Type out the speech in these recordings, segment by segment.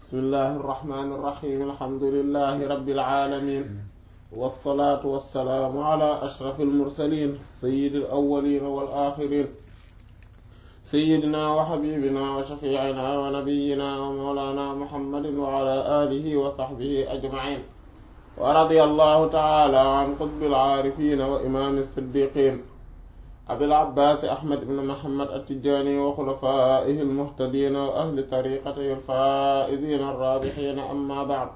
bismillahi irrahmani irrahim alhamdulilahi rabbil alamin والصلاة والسلام على أشرف المرسلين سيد الأولين والآخرين سيدنا وحبيبنا وشفيعنا ونبينا ومولانا محمد وعلى آله وصحبه أجمعين ورضي الله تعالى عن قطب العارفين وإمام الصديقين أبي العباس أحمد بن محمد التجاني وخلفائه المهتدين وأهل طريقته الفائزين الرابحين أما بعد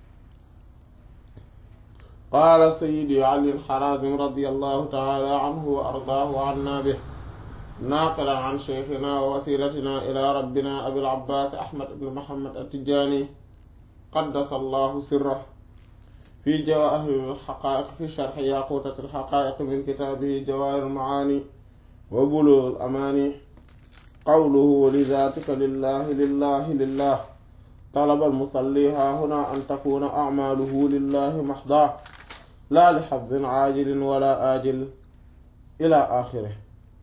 قال سيدي علي الحرازم رضي الله تعالى عنه وأرضاه عنا به ناقلا عن شيخنا ووسيلتنا إلى ربنا أبي العباس أحمد بن محمد التجاني قدس الله سره في جواهر الحقائق في شرح ياقوتة الحقائق من كتابه جواهر المعاني وبلوغ الأماني قوله ولذاتك لله لله لله طلب المصلي ها هنا أن تكون أعماله لله محضاه لا لحظ عاجل ولا آجل إلى آخره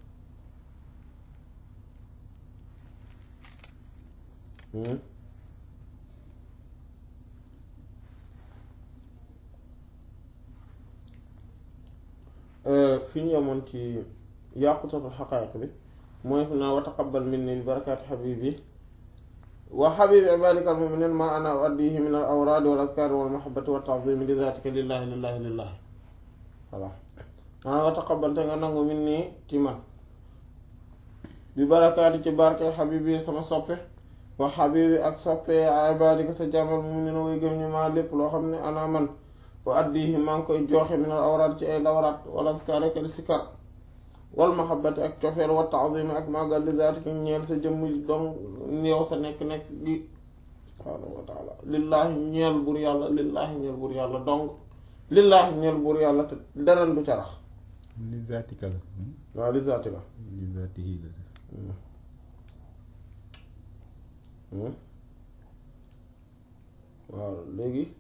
fi ñu yemoon ci yàqutatul xaqaayiq bi mooy fi naa wa taqabbal minni bi barakaati xabibi wa xabibi ibadika almuminin ma ana uaddihi min al awraadi wal azkaari wal mahabbati wa taazimi li zaatika lillahi lillahi lillahi voilà maanaam wa taqabbal te nga nangu minni ci man bi barakaati ci barke xabibi sama soppe wa xabibi ak soppe ibadika sa jàmmal muminin way gëm ñu maa lépp loo xam ne ana man wa addihi maa ngi koy joxe min al awraat ci ay lawraat wal azkaar ak al sikar wal mahabbati ak cofeel wa taazimi ak màggal li zaatika ñeel sa jëmm dong yow sa nekk-nekk gi subhaanahu wa taala lillaahi ñeel bur yàlla lillaahi ñeel bur yàlla dong lillaahi ñeel bur yàlla te dara du carax li zaatika la waaw li zaatika li zaatihi la waaw léegi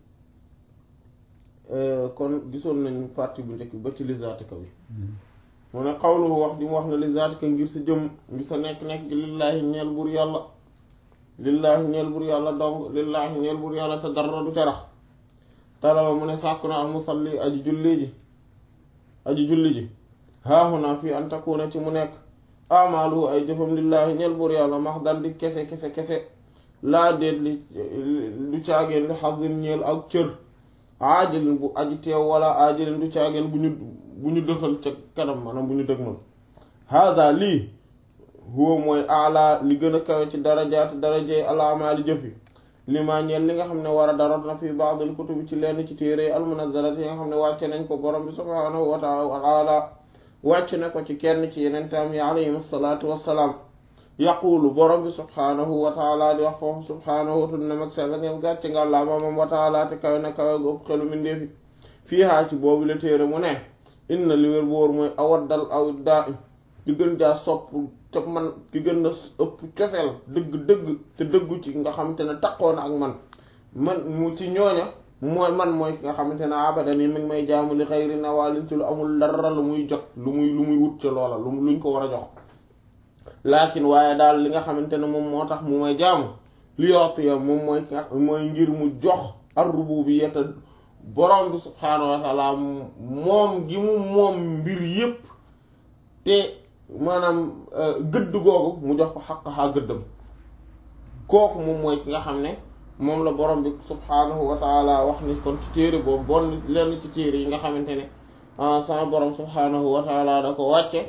kon gisoon nañu partie bu njëkk ba ci li zaatika bi mu ne xawlu wax di mu wax ne li zaatika ngir sa jëm ngir sa nekk-nekk gi lillaahi ñeel bur yàlla lillaahi ñeel bur yàlla dong lillaahi ñeel bur yàlla te dara du carax talaba mu ne sàkku na al musalli aji julli ji aji julli ji haahuna fii an takuna ci mu nekk amaalu ay jëfam lillaahi ñeel bur yàlla max dal di kese kese kese laa déet li du caageen li xasin ñeel ak cër aajilin bu aji teew wala aajilin du caageen bu ñu bu ñu dëxal ca kanam maanaam bu ñu dëgmal hada lii huwa mooy ala li gën a kawe ci darajaati darajey alaamaali jëfi li maa ñeel li nga xam ne war a daroot na fi baadil kutubi ci lenn ci téere almunazzalati yi nga xam ne wàcce nañ ko borom bi subhaanahu wa taala wàcc na ko ci kenn ci yeneen taam yi alayhim salaatu wassalaam yaquulu borom bi subhaanahu wa taala di wax foofu subhaanahu wa tunna mag sell ngeen gàcce nga laa moomam wa taala te kawe na kawe gopp xelu mindeefi fii haa ci boobu la téere mu ne inna li wér boor mooy awaddal aw daa ki gën jaa sopp te man ki gën a ëpp cofeel dëgg dëgg te dëggu ci nga xamante ne taqoon ak man man mu ci ñooña mooy man mooy ki nga xamante ne abadan yi mi ngi may jaamu li xayri nawaalin ci lu amul dara lu muy jot lu muy lu muy wut ca loola lu luñ ko war a jox laakin waaye daal li nga xamante ne moom moo tax mu may jaamu li yotiya moom mooy mooy ngir mu jox ar-rububiyyata borom bi subhaanahu wa taala moom gi mu moom mbir yépp te maanaam gëdd googu mu jox ko xaq-xaa gëddam kooku moom mooy ki nga xam ne moom la borom bi subhaanahu wa taala wax ni kon ci téere boobu bon lenn ci téere yi nga xamante ne sama borom subhaanahu wa taala da ko wàcce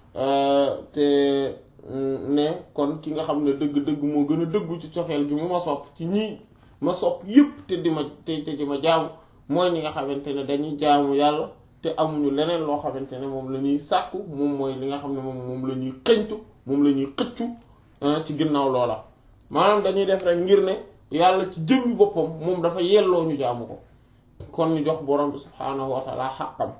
te ne kon ki nga xam ne dëgg-dëgg moo gën a dëggu ci cofeel gi mu ma sopp ci ñii ma sopp yépp te di ma te te di ma jaamu mooy ñi nga xamante ne dañuy jaamu yàlla te amuñu leneen loo xamante ne moom la ñuy sàkku moom mooy li nga xam ne moom moom la ñuy xëñtu moom la ñuy xëccu ci ginnaaw loola maanaam dañuy def rek ngir ne yàlla ci jëmmi boppam moom dafa yelloo ñu jaamu ko kon ñu jox borom bi subhaanahu wa taala xàqam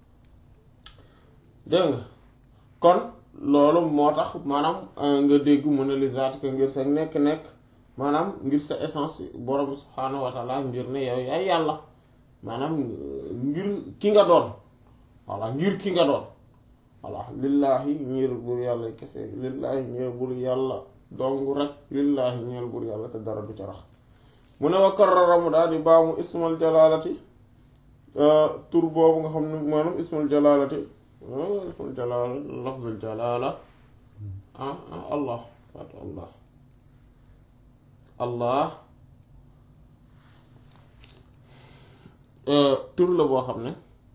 dégg nga kon loolu moo tax maanaam nga dégg mu ne li zaatika ngir sa nekk-nekk maanaam ngir sa essence borom bi subhaanahu wa taala ngir ne yow yaay yàlla maanaam ngir ki nga doon voilà ngir ki nga doon voilà lillaahi ñeel bur yàlla kese lillaahi ñeel bur yàlla dong rek lillaahi ñeel bur yàlla te dara du ca rax mu ne wa karrara mu daal di baamu ismal jalaalati tur boobu nga xam ne maanaam ismal jalaalati ismal jalaala lafzul jalaala ah ah allah waat allah allah tur la boo xam ne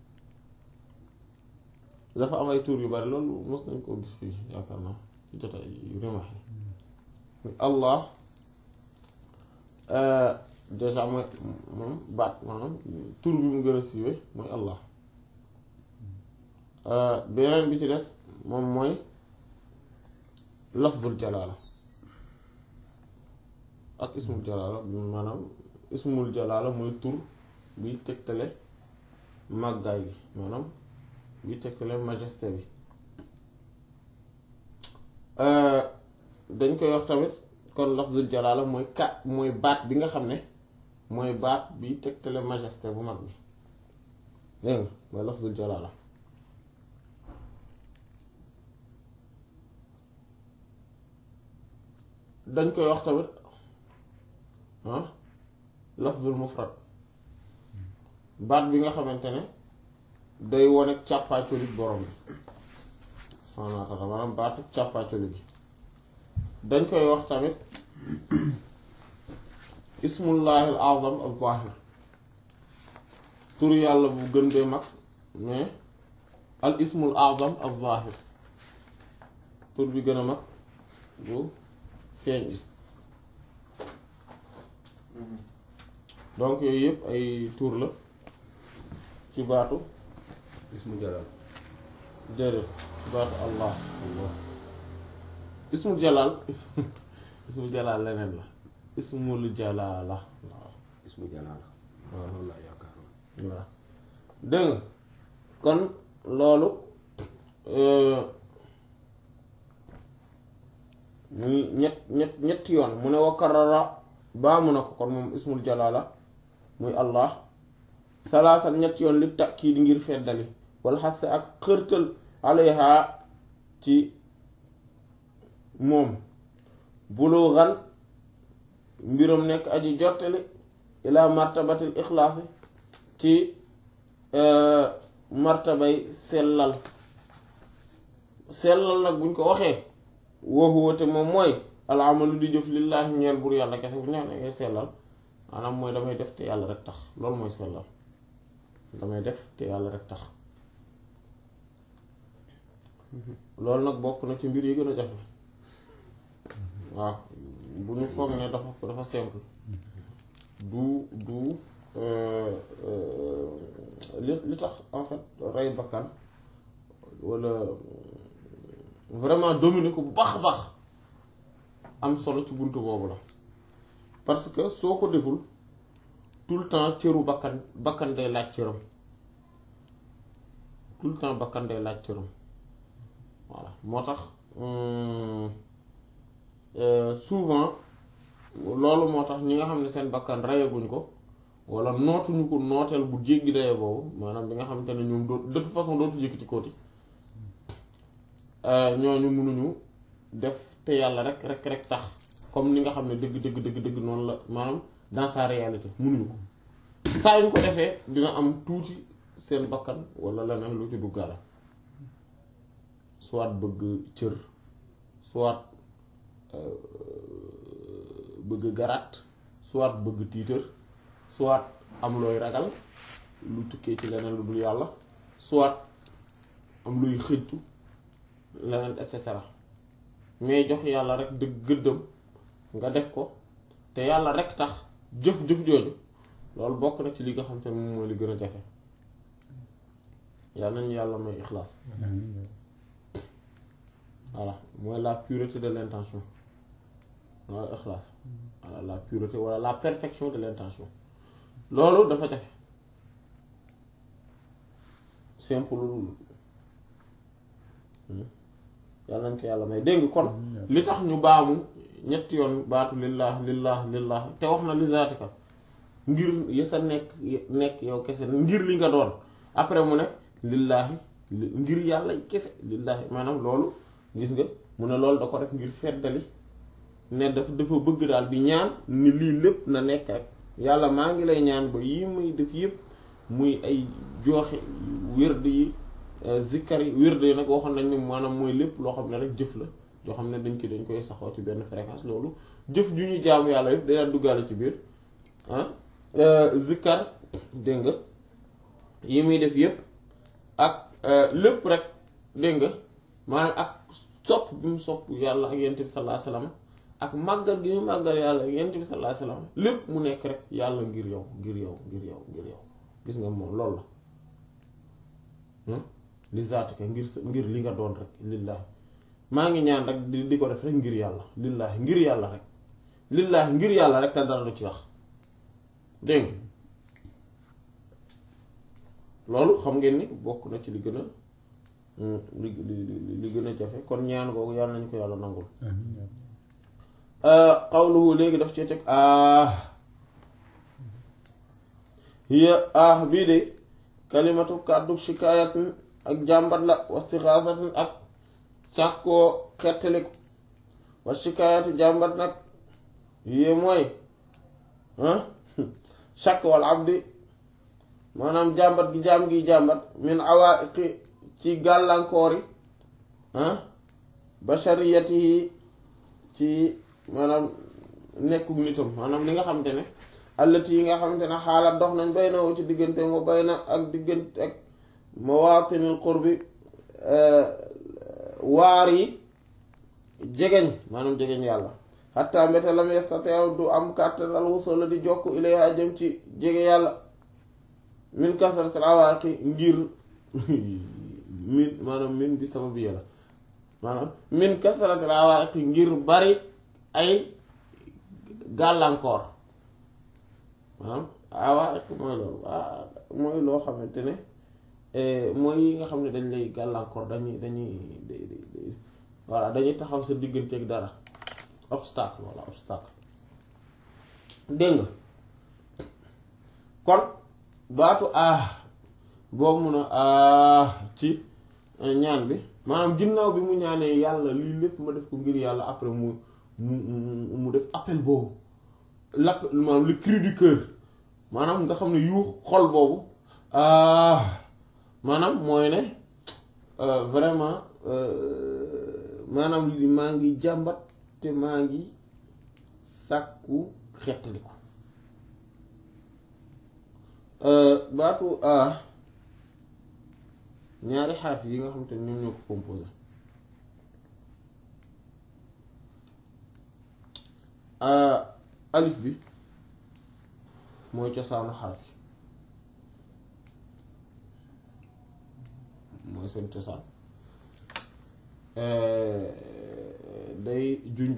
dafa am ay tur yu bari loolu mos nañ koo gis fii yaakaar naa ci jotaay yu rimax yi allah déjà mooy moom baat maanaam tur bi mu gën a siiwe mooy allah beneen bi ci des moom mooy lafzul jalaala ak ismul jalaala maanaam ismul jalaala mooy tur biy tegtale màggaay bi maanaam biy tegtale majesté bi dañ koy wax tamit kon lafzul jalaala mooy kat mooy baat bi nga xam ne mooy baat biy tegtale majesté bu mag bi dégg nga mooy lafzul jalaala dañ koy wax tamit ah lafzul mufrad baat bi nga xamante ne day wone càppaacoli borom bi subhaanahu wa taala maanaam baatu càppaacoli bi dañ koy wax tamit ismullahi al azam al zahir tur yàlla bu gën bee mag mais al ismul azam al zahir tur bi gën a mag bu feeñ bi donc yooyu yëpp ay tur la ci baatu ismu jalal déedéet ci baatu allah allah ismul jalal ismul jalal leneen la ismul jalala waaw ismu jalal waaw loolu laa yaakaaroon waaw dégg nga kon loolu muy ñett ñett ñetti yoon mu ne wa karara baamu na ko kon moom ismul jalala muy allah salaasan ñetti yoon li takkiid ngir feddali wala xase ak xërtal alayha ci moom bulugan mbiram nekk aji jottali ila martabatil ixlaasi ci martabay sellal sellal nag buñ ko waxee wooxuwate moom mooy alamalu di jëf lillaahi ñeel bur yàlla kese bu neex ne ngay sellal maanaam mooy damay def te yàlla rek tax loolu mooy sellal damay def te yàlla rek tax loolu nag bokk na ci mbir yi gën a jafe waaw bu ñu foog ne dafa dafa simple du du li li tax en fait rey bakkan walla vraiment dominer ko bu baax a baax am solo ci buntu boobu la parce que soo ko deful tout le temps cëru bakkan bakkan day laaj cëram tout le temps bakkan day laaj cëram voilà moo tax souvent loolu moo tax ñi nga xam ne seen bakkan reyaguñ ko wala nootuñu ko nooteel bu jéggi daye boobu maanaam bi nga xamante ne ñoom doo de toute façon dootu yëkkati kooti ñooñu mënuñu def te yàlla rek rek rek tax comme ni nga xam ne dëgg dëgg dëgg dëgg noonu la maanaam dans sa réalité mënuñu ko saa yu ñu ko defee dina am tuuti seen bakkan wala leneen lu ci duggaala soit bëgg cër soit bëgg garaat soit bëgg tiitër soit am looy ragal lu tukkee ci leneen lu dul yàlla soit am luy xëjtu leneen et cetera mais jox yàlla rek dëgg gëddam nga def ko te yàlla rek tax jëf-jëf jooju loolu bokk na ci li nga xam te ne moom mooy li gën a jafe yàlla nañu yàlla may ixlaas voilà mooy la pureté de l'intention wala ixlaas voilà la pureté wala la perfection de l'intention loolu dafa jafe simple yàlla nañ ko yàlla may dégg kon li tax ñu baamu ñetti yoon baatu lillah lillah lillah te wax na li zaatika ngir yi sa nekk nekk yow kese ngir li nga doon après mu ne lillaahi ngir yàlla kese lillaahi maanaam loolu gis nga mu ne loolu da ko def ngir feddali ne dafa dafa bëgg daal di ñaan ni lii lépp na nekk rek yàlla maa ngi lay ñaan ba yii muy def yëpp muy ay jooxe wird yi zikkar yi wird yi nag waxoon nañ ne maanaam mooy lépp loo xam ne rek jëf la yoo xam ne dañ ko dañ koy saxoo ci benn fréquence loolu jëf ju ñu jaamu yàlla yëpp day duggaale ci biir ah zikkar dégg nga yi muy def yëpp ak lépp rek dégg nga maanaam ak sopp bi mu sopp yàlla ak yent bi sallallahu alayhi wasallam ak màggal gi mu màggal yàlla ak yent bi sallallahu alayhi wasallam lépp mu nekk rek yàlla ngir yow ngir yow ngir yow ngir yow gis nga moom loolu la li zaatika ngir sa ngir li nga doon rek lillaahi maa ngi ñaan rek di di ko def rek ngir yàlla lillaahi ngir yàlla rek lillaahi ngir yàlla rek te dara du ci wax dégg loolu xam ngeen ni bokk na ci li gën a li li li gën a jafe kon ñaan googu yàlla nañu ko yàlla nangul qawluhu léegi daf ci teg ah hiya ah bii de kalimatu kàddu shikaayatin ak jàmbat la wastixaasatin ak sàkkoo xettaliku wa shikaayatu jàmbat nag hiya mooy shakk wal abdi maanaam jàmbat gi jaam gi jàmbat min awaiqi ci gàllankoor yi bashariyatihi ci maanaam nekkug nitam maanaam li nga xamante ne allati yi nga xamante ne xaalaat dox nañ bay na woo ci diggante moo bay na ak diggante ak mawaatinil qurbi waar yi jegeñ maanaam jegeñ yàlla xatta mbete lam yastateew du am kàttan al wusula di jokk ilayha jëm ci jege yàlla min kasratil awaaqi ngir min maanaam min bi sababu yàlla maanaam min kasratil awaaqi ngir bari ay gàllankoor maanaam awaaq mooy loolu mooy loo xamante ne mooy yi nga xam ne dañ lay gàllankoor dañuy dañuy voilà dañuy taxaw sa digganteeg dara obstacle walla obstacle dégg nga kon baatu ah boobu mun a ah ci ñaan bi maanaam ginnaaw bi mu ñaanee yàlla lii lépp ma def ko ngir yàlla après mu mu mu def appel boobu l'appel maanaam le cri du cœur maanaam nga xam ne yuux xol boobu ah maanaam mooy ne vraiment maanaam li maa ngi jàmbat te maa ngi sàkku xettali ko baatu a ñaari xaraf yi nga xam te ñoom ñoo ko composé alif bi mooy cosaanu xaraf yi mooy seen cosaan day junj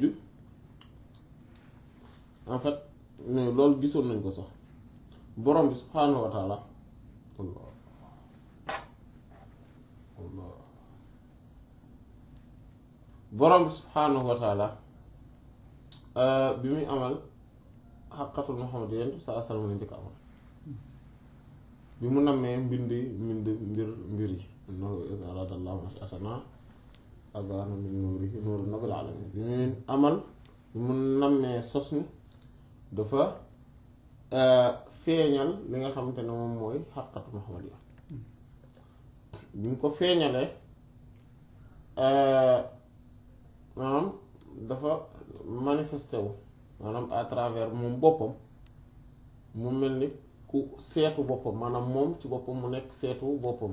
en fait loolu gisoon nañ ko sax borom bi subhaanahu wa taala allah allah borom bi subhaanahu wa taala bi muy amal xaqatul muhammad yent bi saa sallam la njëkk amal bi mu nammee mbind mbind mbir mbir yi innahu idaa araada llaahu nash'atanaa abaana min nuurihi nuuru nabil alamin bi muy amal bi mu nammee sos ni dafa feeñal li nga xamante ne moom mooy xaqatu muhammad ya bi mu ko feeñalee maanaam dafa manifesté wu maanaam à travers moom boppam mu mel ni ku seetu boppam maanaam moom ci boppam mu nekk seetu boppam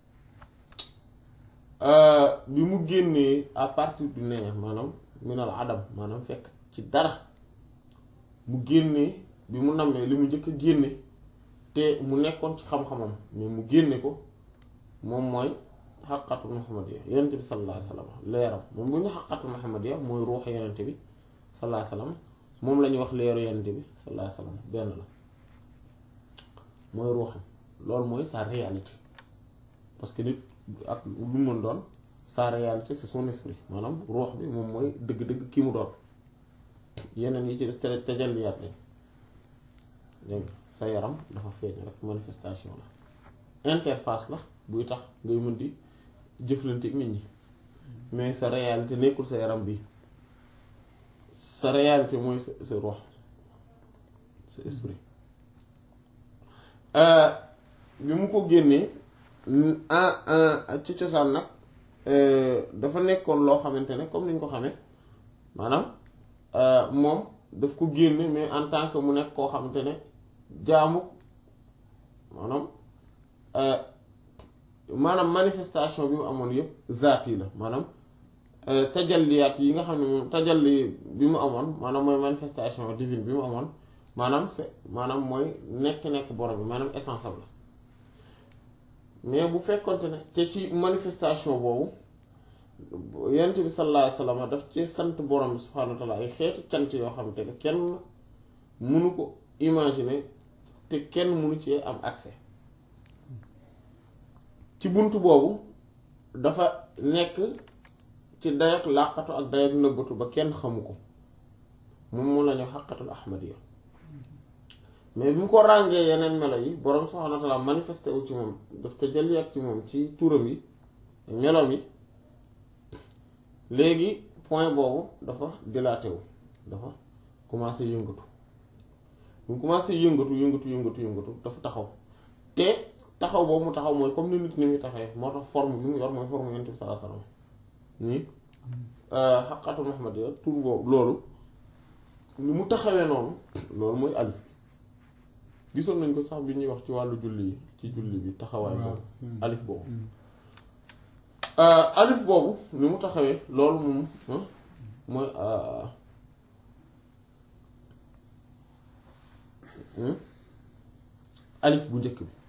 bi mu génnee à partir du néant maanaam minal adam maanaam fekk ci dara mu génnee bi mu nammee li mu njëkk a génne te mu nekkoon ci xam-xamam mais mu génne ko moom mooy xaqatu muhammadiya yenente bi sallallahu alayhi wa sallam leeram moom bu ñu xaqatu muhammadiya mooy ruux yenente bi sallallahu alayhi wa sallam moom la ñuy wax leeru yenente bi sallallahu alayhi wa sallam benn la mooy ruuxam loolu mooy sa réalité parce que nit ak lu mën doon sa réalité c'est son esprit maanaam ruux bi moom mooy dëgg-dëgg ki mu doon yeneen yi ci des te tajalliyaat lañ dégg sa yaram dafa feeñ rek manifestation la interface la buy tax ngay mën di jëflante ak nit ñi mais sa réalité nekkul sa yaram bi sa réalité mooy sa sa ruux sa esprit bi mu ko génnee en ci cosaan nag dafa nekkoon loo xamante ne comme ni ñu ko xamee maanaam moom daf ko génne mais en tant que mu nekk koo xamante ne jaamu maanaam maanaam manifestation bi mu amoon yëpp zaat yi la maanaam tajalliyaat yi nga xam ne moom tajalli bi mu amoon maanaam mooy manifestation divine bi mu amoon maanaam c'est maanaam mooy nekk-nekk borom bi maanaam essence am la mais bu fekkonte ne te ci manifestation boobu yonent bi sallallahu alayhi wasallam daf ci sant borom bi subhaanahu wa ta'ala ay xeetu cant yoo xamante ne kenn mënu ko imaginer te kenn mënu ci am accès ci bunt boobu dafa nekk ci dayak làqatu ak dayak nëbbatu ba kenn xamu ko moom mu la ñu xaqatul ahmadiya mais bi mu ko ràngee yeneen melo yi borom subhaanahu wa ta'ala manifesté wu ci moom daf te jëliat ci moom ci turam yi meloom yi léegi point boobu dafa dilaté wu dafa commencé yëngatu bu mu commencé yëngatu yëngatu yëngatu yëngatu dafa taxaw te taxaw boobu mu taxaw mooy comme ni nit ni muy taxawee moo tax forme bi mu yor mooy forme yonent bi sallallahu alayhi wasallam nii xaqatu Muhammadiyya tur boobu loolu ni mu taxawee noonu loolu mooy alif bi gisoon nañ ko sax bi ñuy wax ci wàllu julli yi ci julli bi taxawaay boobu alif boobu alif boobu ni mu taxawee loolu moom mooy alif bu njëkk bi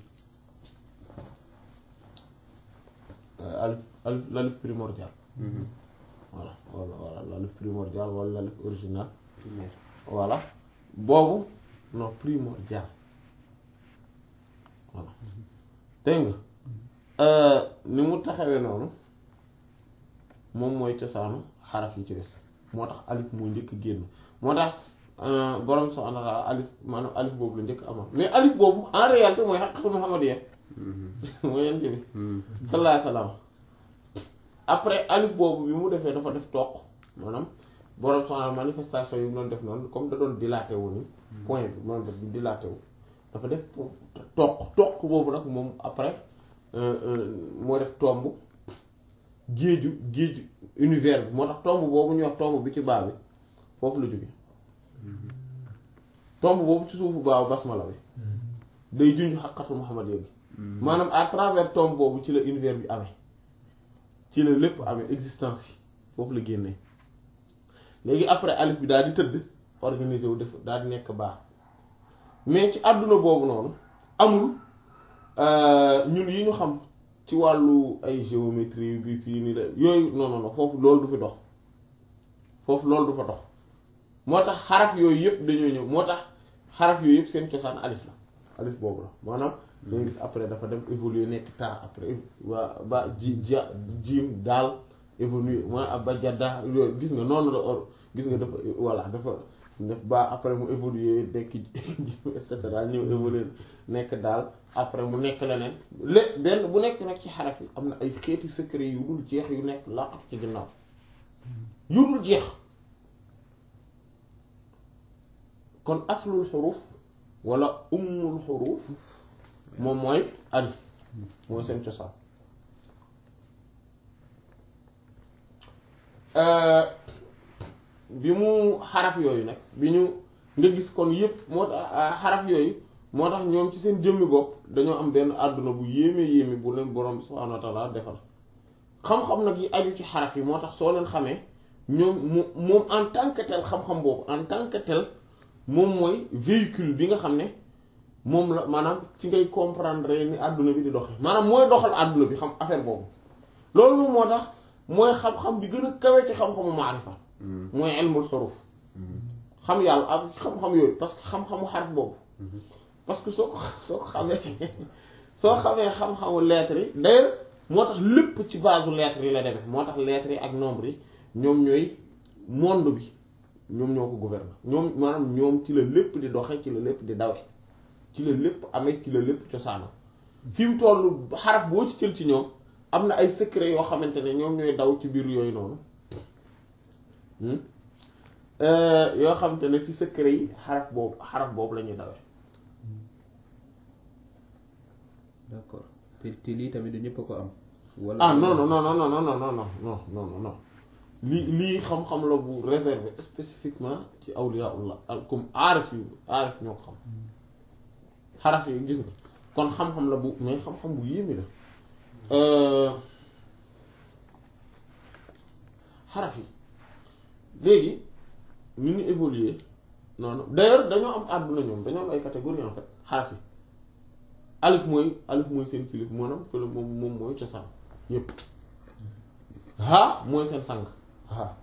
alif alif l'alif primordial voilà voilà voilà l'alif primordial wala l'alif original voilà boobu non primordial voilà dégg nga ni mu taxawee noonu moom mooy cosaanu xaraf yi ci des moo tax alif mooy njëkk génn moo tax borom subhaanahu wa ta'aala alif maanaam alif boobu la njëkk amoon mais alif boobu en réalité mooy xaqatu muhammadiyya mooy yent bi sallallahu alayhi wa sallam après alif boobu bi mu defee dafa def toq maanaam borom subhaanahu manifestation yi mu doon def noonu comme da doon dilaté wu ni point bi noonu def di dilaté wu dafa def toq toq boobu nag moom après moo def tomb géeju géeju univers bi moo tax tomb boobu ñuy wax tomb bi ci baa bi foofu la jóge tomb boobu ci suufu baaw basmala bi day junj xaqatu muhammadiyya bi maanaam à travers tomb boobu ci la univers bi amee ci la lépp amee existence yi foofu la génnee léegi après alif bi daal di tëdd organisé wu def daal di nekk baax mais ci àdduna boobu noonu amul ñun yi ñu xam ci wàllu ay géométrie bi fii nii la yooyu non non non foofu loolu du fi dox foofu loolu du fa dox moo tax xaraf yooyu yëpp dañoo ñëw moo tax xaraf yooyu yëpp seen cosaan alif la alif boobu la maanaam danga gis après dafa dem évoluer nekk taa après waa ba ji ja jiim daal évoluer ma ba jadda yooyu gis nga noonu la or gis nga dafa voilà dafa def ba après mu évoluer nekk et cetera ñëw évoluer nekk daal après mu nekk leneen lé benn bu nekk nag ci xaraf yi am na ay xeeti secret yu dul jeex yu nekk làqatu ci ginnaaw yu dul jeex kon aslul xuruf wala ummul xuruf moom mooy alif mooy seen cosaan bi mu xaraf yooyu nag bi ñu nga gis kon yépp moo tax xaraf yooyu moo tax ñoom ci seen jëmmi bopp dañoo am benn àdduna bu yéeme yéeme bu leen borom bi subhaanahu wa taala defal xam-xam nag yi aju ci xaraf yi moo tax soo leen xamee ñoom mu moom en tant que tel xam-xam boobu en tant que tel moom mooy véhicule bi nga xam ne moom la maanaam ci ngay comprendre ni àdduna bi di doxe maanaam mooy doxal àdduna bi xam affaire boobu loolu moom moo tax mooy xam-xam bi gën a kawe ci xam-xamu maarifa mooy ilmul xuruf xam yàlla ak xam-xam yooyu parce que xam-xamu xaraf boobu parce que soo ko soo ko xamee soo xamee xam-xamu lettres yi d'ailleurs moo tax lépp ci base lettres yi la demee moo tax lettres yi ak nombre yi ñoom ñooy monde bi ñoom ñoo ko gouverner ñoom maanaam ñoom ci la lépp di doxe ci la lépp di dawe ci la lépp amee ci la lépp cosaano fi mu toll xaraf boo ci jël ci ñoom am na ay secret yoo xamante ne ñoom ñooy daw ci biir yooyu noonu yoo xam te ne ci secret yi xaraf boobu xaraf boobu la ñuy dawee d'accord te te lii tamit du ñëpp a ko am. wala ah non non non non non non non non non non non non lii lii xam-xam la bu réservé spécifiquement ci awliyaullah ak comme aarif yu aarif ñoo ko xam xaraf yi gis nga kon xam-xam la bu mais xam-xam bu yéeme la xaraf yi léegi ni ñu évoluer noonu d'ailleurs dañoo am àdduna ñoom dañoo am ay catégories en fait xaraf yi alif mooy alif mooy seen kilif maanaam fële moom moom mooy cosaan yépp ha mooy seen sang ha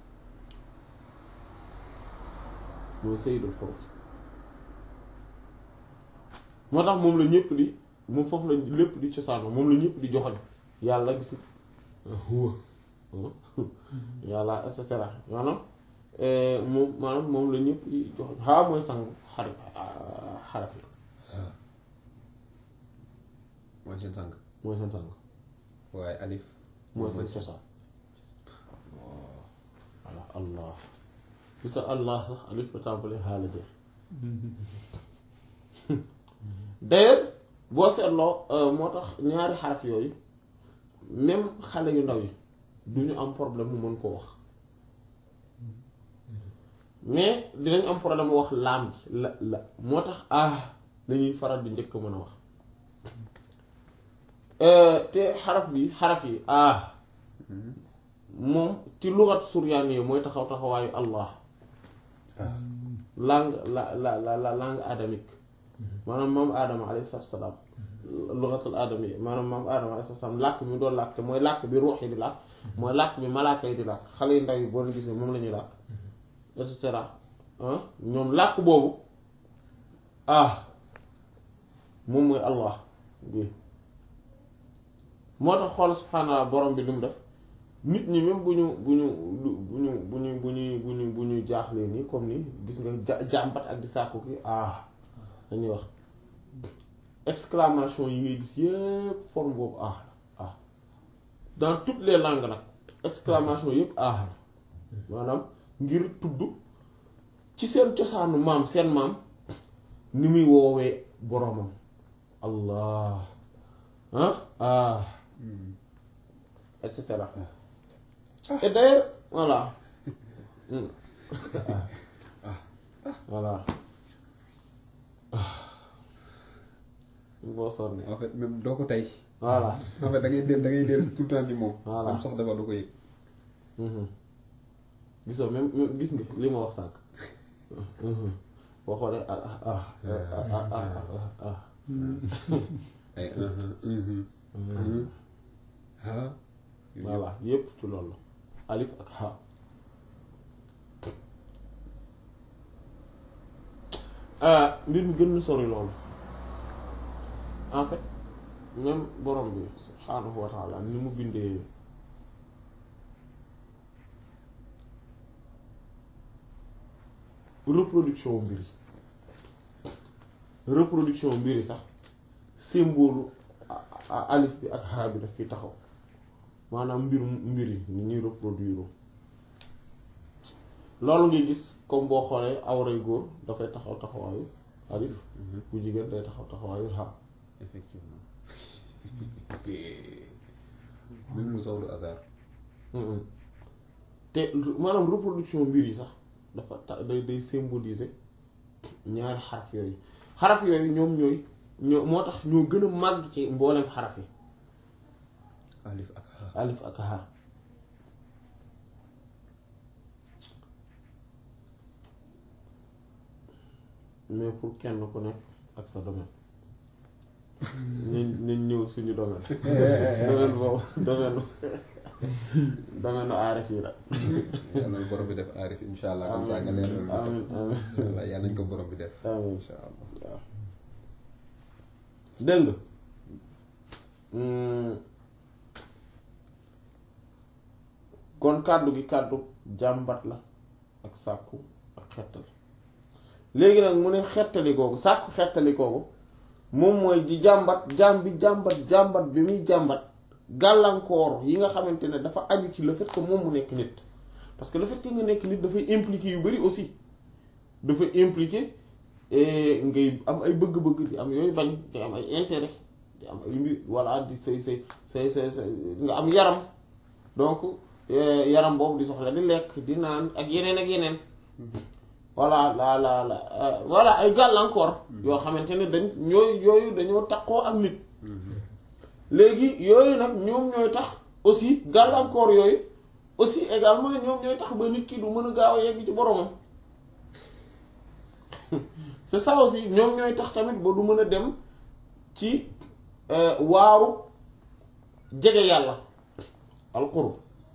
mooy sayyidul xuruf moo tax moom la ñëpp di moom foofu la lépp di cosaan moom la ñëpp di joxoñ yàlla gis huwa yàlla et cetera maanaam moom maanaam moom la ñëpp di joxoñ ha mooy sang xar xaraf yi mooy seen sang. mooy seen sang waaye alif. mooy seen cosaan voilà allah gis nga allah sax alif la tàmbali xaala jeex d'ailleurs boo seetloo moo tax ñaari xaraf yooyu même xale yu ndaw yi du ñu am problème mu mën koo wax mais dinañ am problème mu wax laam gi la la moo tax ah dañuy faral di njëkk mën a wax te xaraf bi xaraf yi ah moom ci lugat suryaani yi mooy taxaw taxawaayu allah langue la la la la langue adamique maanaam maam aadama alayhi salaam lugatul aadama yi maanaam maam aadama alayhi salaam làkk bi mu doon làkk te mooy làkk bi ruux yi di làkk mooy làkk bi malaaka yi di làkk xale yu ndaw yi boo leen gisee moom la ñuy làkk et cetera ñoom làkk boobu ah moom mooy allah bi moo tax xool subhaanallah borom bi lu mu def nit ñi même bu ñu bu ñu bu ñu bu ñu bu ñu bu ñu bu ñu jaaxlee nii comme ni gis nga ja jàmbat ak di sàkku ki ah dañuy wax exclamation yi ngay gis yépp forme boobu ah ah dans toutes les langues nag exclamation yépp ah maanaam ngir tudd ci seen cosaanu maam seen maam ni muy woowee boromam allah ah ah et cetera et d'ailleurs voilà voilà boo sonne en fait même doo ko tey. voilà en fait da ngay dem da ngay dem tout le temps ci moom. Voilà. am sax dafa du ko yëg. gisoo même même gis nga li ma wax sànq boo xoolee ah ah ah ah ah ah ay ah. voilà yépp ci loolu alif ak ha mbir mi gën na sori loolu en fait même borom bi subhaanahu wa taala ni mu bindee reproduction mbir yi reproduction mbir yi sax symbole alif bi ak ha bi daf fi taxaw maanaam mbir mbir yi ni ñuy reproduire loolu ngay gis comme boo xoolee awray góor dafay taxaw taxawaayu alif bu jigéen day taxaw taxawaayu ha effectivement. même mu sax du hasard. te maanaam reproduction mbir yi sax dafa ta day day symboliser ñaari xaraf yooyu xaraf yooyu ñoom ñooy ñoo moo tax ñoo gën a màgg ci mboolem xaraf yi alif ak ha. alif ak ha mais pour kenn ku nekk ak sa domaine nañ nañ ñëw suñu domaine domaine boobu domaine domaine aarif yi la yàlla borom bi def aarif insha allah comme ça nga leeral ñu ko. amin amin insha allah yàlla nañ ko borom bi def. amin insha allah. waaw dégg nga kon kàddu gi kàddu jàmbat la ak sàkku ak xettali léegi nag mu ne xettali googu sàkku xettali googu moom mooy di jàmbat jàmm bi jàmbat jàmbat bi muy jàmbat gàllankoor yi nga xamante ne dafa aju ci le fait que moom mu nekk nit parce que le fait que nga nekk nit dafay impliquer yu bari aussi dafay impliquer eh, ngay am ay bëgg-bëgg di am yooyu bañ di am ay intérêt di am ay mbir voilà di say say say say say nga am yaram donc eh, yaram boobu di soxla di lekk di naan ak yeneen ak yeneen voilà la la la euh, voilà ay gàllankoor yoo xamante ne dañ ñooy yooyu dañoo takkoo ak nit léegi yooyu nag ñoom ñooy tax aussi gàllankoor yooyu aussi également ñoom ñooy tax ba nit ki du mën a gaaw a yegg ci boromam c'est ça aussi ñoom ñooy tax tamit ba du mën a dem ci euh, waaru jege yàlla alqurb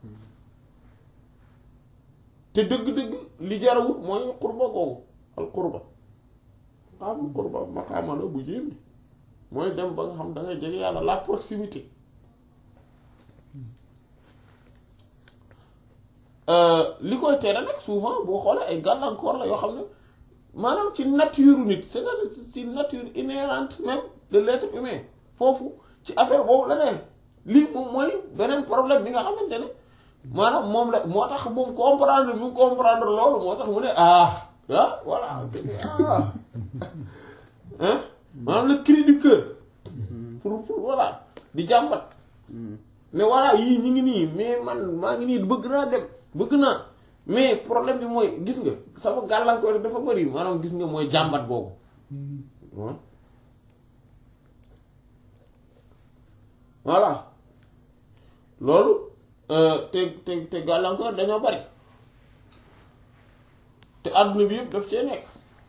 te dëgg-dëgg li jarawut mooy qurba googu alqurba maqaamul qurba maqaama la bu jéemi mooy dem ba nga xam da ngay jege yàlla la proximité li koy tere nag souvent boo xoolee ay gàllankoor la yoo xam ne maanaam ci nature nit c'est-à-dire ci nature inhérente même de l'être humain foofu ci affaire boobu la ne lii moom mooy beneen problème bi nga xamante ne maanaam moom la moo tax moom comprendre bi mu comprendre loolu moo tax mu ne ah ah voilà ah hein maanaam le cri du cœur pour pour voilà di jàmbat ne voilà yii ñi ngi nii mais man maa ngi nii bëgg naa dem bëgg naa mais problème bi mooy gis nga sama gàllankoor dafa bari maanaam gis nga mooy jàmbat boobu voilà loolu te te te gàllankoor dañoo bari te àdduna bi yëpp daf cee nekk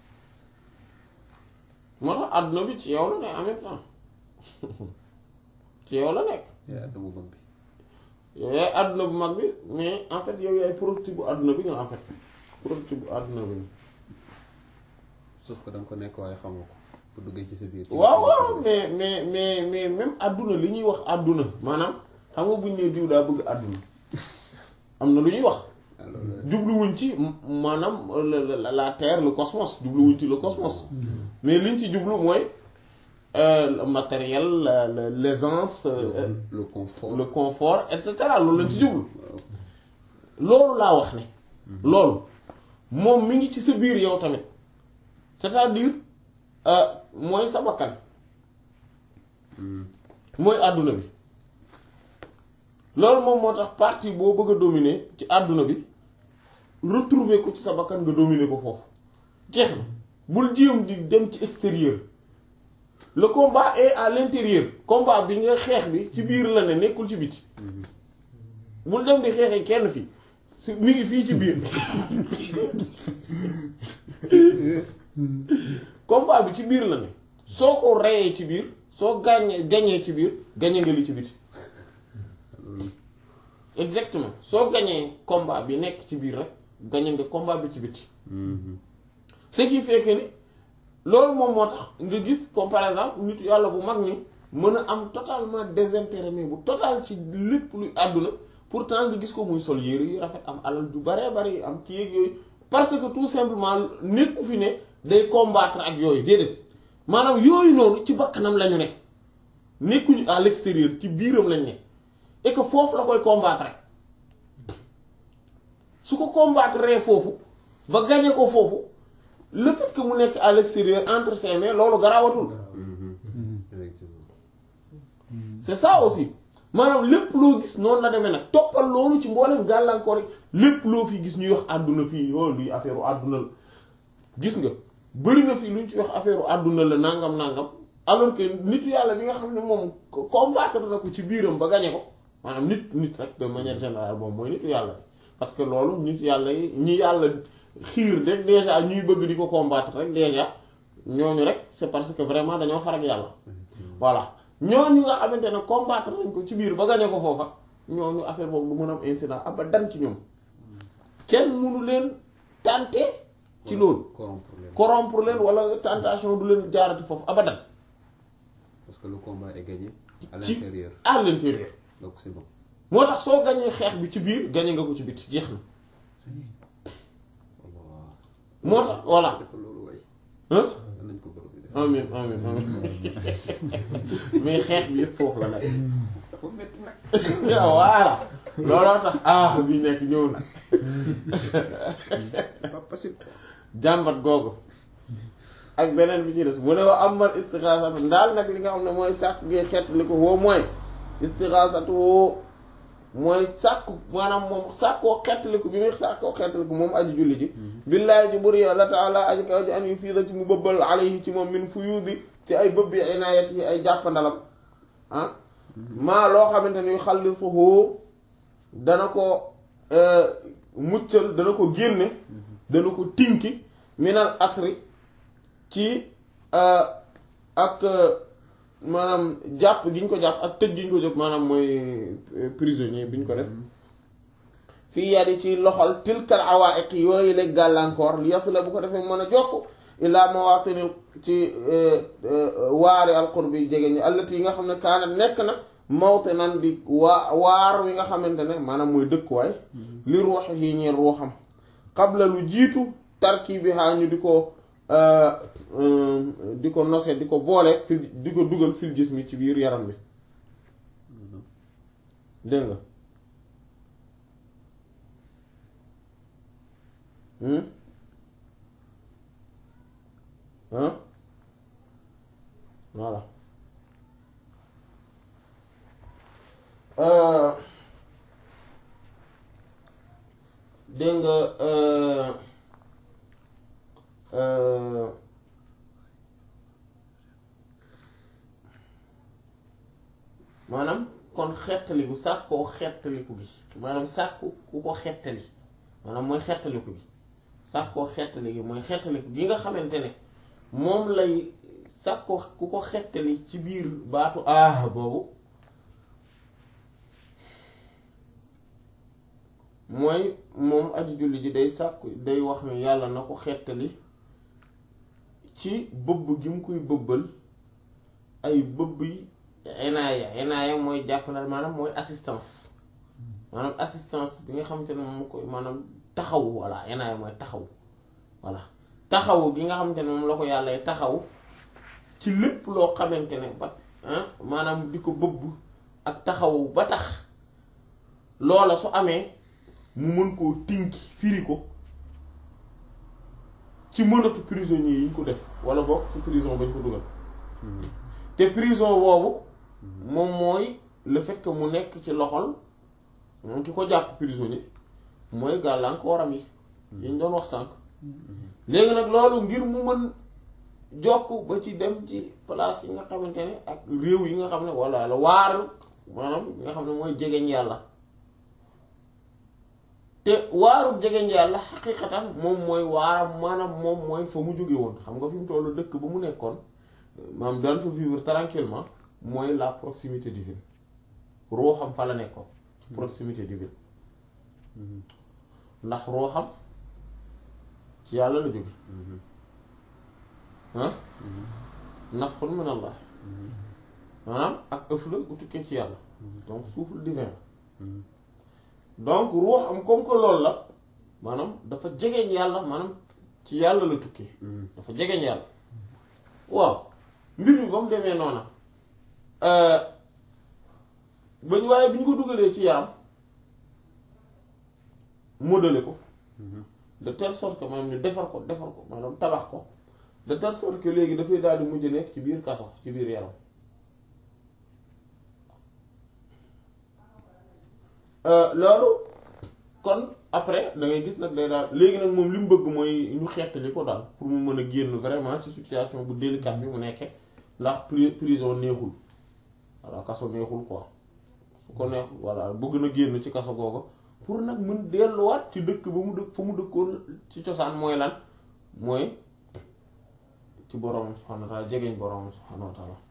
moo tax àdduna bi ci yow la ne en même temps ci yow la nekk yaa àdduna bu mag bi yow yaay àdduna bu mag bi mais en fait yow yaay productif bu àdduna bi nga en fait productif bu àdduna bi nga sauf que da nga ko nekk waaye xamoo ko bu duggee ci sa biir. waaw waaw mais mais mais mais même àdduna li ñuy wax àdduna maanaam xam nga buñ ne diw daa bëgg àdduna am na lu ñuy wax alors jubluwuñ ci maanaam la la la terre le cosmos jubluwuñ ci le cosmos mais liñ ci jublu mooy euh, le matériel la la l'aisance euh, le, le confort. le confort et cetera loolu lañ ci jublu waaw. loolu laa wax ne loolu moom mi ngi ci sa biir yow tamit c'est-à-dire euh, mooy sa bakkan mooy àdduna bi loolu moom moo tax partie boo bëgg a dominer ci àdduna bi retrouver ko ci sa bakkan nga dominer ko foofu jeex na bul jéem di dem ci extérieur le combat est à l'intérieur combat bi nga xeex bi ci biir la ne nekkul ci biti bul dem di xeexee kenn fii si mi ngi fii ci biir combat bi ci biir la ne soo ko reyee ci biir soo gàññee gañee ci biir gañe nga li ci biti exactement soo gañee combat bi nekk ci biir rek gañe nga combat bi ci biti Mhm. ce qui fait que ni loolu moom moo tax nga gis comme par exemple nit yàlla bu mag ni mën a am totalement désintérêt mais bu total ci lépp luy àdduna pourtant nga gis ko muy sol yére yu rafet am alal ju baree bari am kii yeeg yooyu parce que tout simplement nekku fi ne day combattre ak yooyu déedéet maanaam yooyu noonu ci bakkanam lañu ne nekkuñu à l'extérieur ci biiram lañ ne et que foofu la koy combattre su ko combattre foofu ba gañe ko foofu le fait que mu nekk à l'extérieur entre ses mains loolu garaawatul Mhm. effectivement. c'est ça aussi maanaam lépp loo gis noonu la demee nag toppal loolu ci mboolem gàllankoor yi lépp loo fi gis ñuy wax àdduna fii oh luy affaire u àdduna la gis nga bëri na fii lu ñu ci wax affaire u àdduna la nangam nangam alors que nitu yàlla bi nga xam ne moom ko- combattre na ko ci biiram ba gañe ko maanaam nit nit rek de manière générale moom mooy nitu yàlla parce que loolu nitu yàlla yi ñi yàlla xiir rek déjà ñuy bëgg di ko combattre rek déjà ñooñu rek c'est parce que vraiment dañoo farag yàlla voilà ñooñu nga xamante ne combattre nañ ko ci biir ba gañe ko foofa ñooñu affaire boobu du mën a am incident abadan ci ñoom kenn mënu leen tenter ci loolu corrompre leen. corrompre leen wala tentation du leen jaarati foofu abadan parce que le combat est gagné à ci l'intérieur à l'intérieur donc c'est bon. moo tax soo gañee xeex bi ci biir gañe nga ko ci biti jeex na Allah. moo tax voilà dafa loolu waay. hein nañ ko borom bi def. amin amin amin mais xeex bi yëpp foofu la nekk dafa métti nag voilà looloo tax ah bi nekk ñëw na c'est pas possible jàmbat googu ak beneen bi ci des mu ne wa amal istixaasatu ndaal nag li nga xam ne mooy sàkk gi xeetli ko woo mooy istixaasatu woo mooy sàkku maanaam moom sàkkoo xeetliku bi muy sàkkoo xeetliku moom aji julli ji billaahi ji buri yàlla taala aji kaw ji an yu fiida ci mu bëbbal alayhi ci moom min fuyuudi ci ay bëbbi inaayat yi ay jàppandalam ah maa loo xamante ni xallisuhu dana ko muccal dana ko génne dana ko tinki minal asri ci ak maanaam jàpp gi ñu ko jàpp ak tëj gi ñu ko jóg maanaam mooy prisonnier bi ñu ko def fii yadi ci loxol tilkal awaiq yooyu la gàllankoor li yasula bu ko defee mën a jokk illaa mawatini ci waari alqurbi jege ñi allati yi nga xam ne kaana nekk na mawte nan di waa waar wi nga xamante ne maanaam mooy dëkkuwaay li ruux yi ñeel ruuxam qabla lu jiitu tarki bi xaa ñu di ko di ko nose di ko boole fil di ko dugal fil jismi ci biir yaram bi dégg nga ah voilà dégg nga maanaam kon xettaliku sàkkoo xettaliku gi maanaam sàkku ku ko xettali maanaam mooy xettaliku gi sàkkoo xettali gi mooy xettaliku gi nga xamante ne moom lay sàkkoo ku ko xettali ci biir baatu ah boobu mooy moom aji julli ji day sàkku day wax ne yàlla na ko xettali ci bëbb gi mu koy bëbbal ay bëbb yi enaaya enaaya mooy jàppandal maanaam mooy assistance maanaam assistance bi nga xamante ne moom koy maanaam taxaw voilà enaaya mooy taxaw voilà taxaw gi nga xamante ne moom la ko yàlla taxaw ci lépp loo xamante ne ba maanaam di ko bëbb ak taxaw ba tax loola su amee mu mën koo tinki firi ko ci mënatu prisonnier yi ñu ko def wala boog ci prison bañ ko dugal te prison boobu moom mooy le fait que mu nekk ci loxol moom ki ko jàpp prisonnier mooy gàllankooram yi yi ñu doon wax sànq léegi nag loolu ngir mu mën jokk ba ci dem ci place yi nga xamante ne ak réew yi nga xam ne wala la waar maanaam nga xam ne mooy jegeñ yàlla te waaru jegeñ yàlla xaqiqatan moom mooy waaram maanaam moom mooy fa mu jóge woon xam nga fi mu tollu dëkk ba mu nekkoon maanaam daan fa vivre tranquillement mooy la proximité divine ruuxam fa la nekkoon proximité divine ndax ruuxam ci yàlla la jóge ah nafxun min allah maanaam ak ëf la bu tukkee ci yàlla donc souffle divin donc ruuxam comme que loolu la maanaam dafa jegeñ yàlla maanaam ci yàlla la tukkee dafa jegeñ yàlla waaw mbir mi ba mu demee noona bañ waaye bi ñu ko dugalee ci yaram modélé ko de telle sorte que maanaam ñu defar ko defar ko maanaam tabax ko de telle sorte que léegi dafay daal di mujj nekk ci biir kaso ci biir yaram loolu kon après da ngay gis nag day daal léegi nag moom li mu bëgg mooy ñu xettali ko daal pour mu mën a génn vraiment ci situation bu délicate bi mu nekkee ndax prison neexul voilà kaso neexul quoi su ko neexul voilà bëgg na génn ci kaso googu pour nag mën delluwaat ci dëkk ba mu dëkk fa mu dëkkoon ci cosaan mooy lan mooy ci boroom subhaanahu wa taala jegeñ boroom subhaanahu wa taala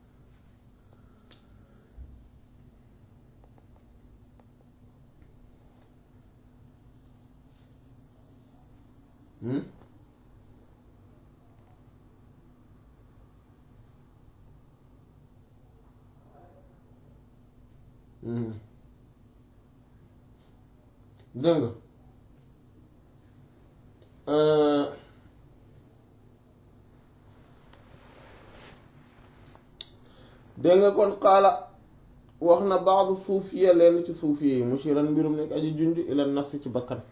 Hmm? Hmm. dégg nga dégg nga kon xaala wax na baax suufiya leen ci suufiya yi mushiran mbirum nekk aji junj ila nafsi ci bakkan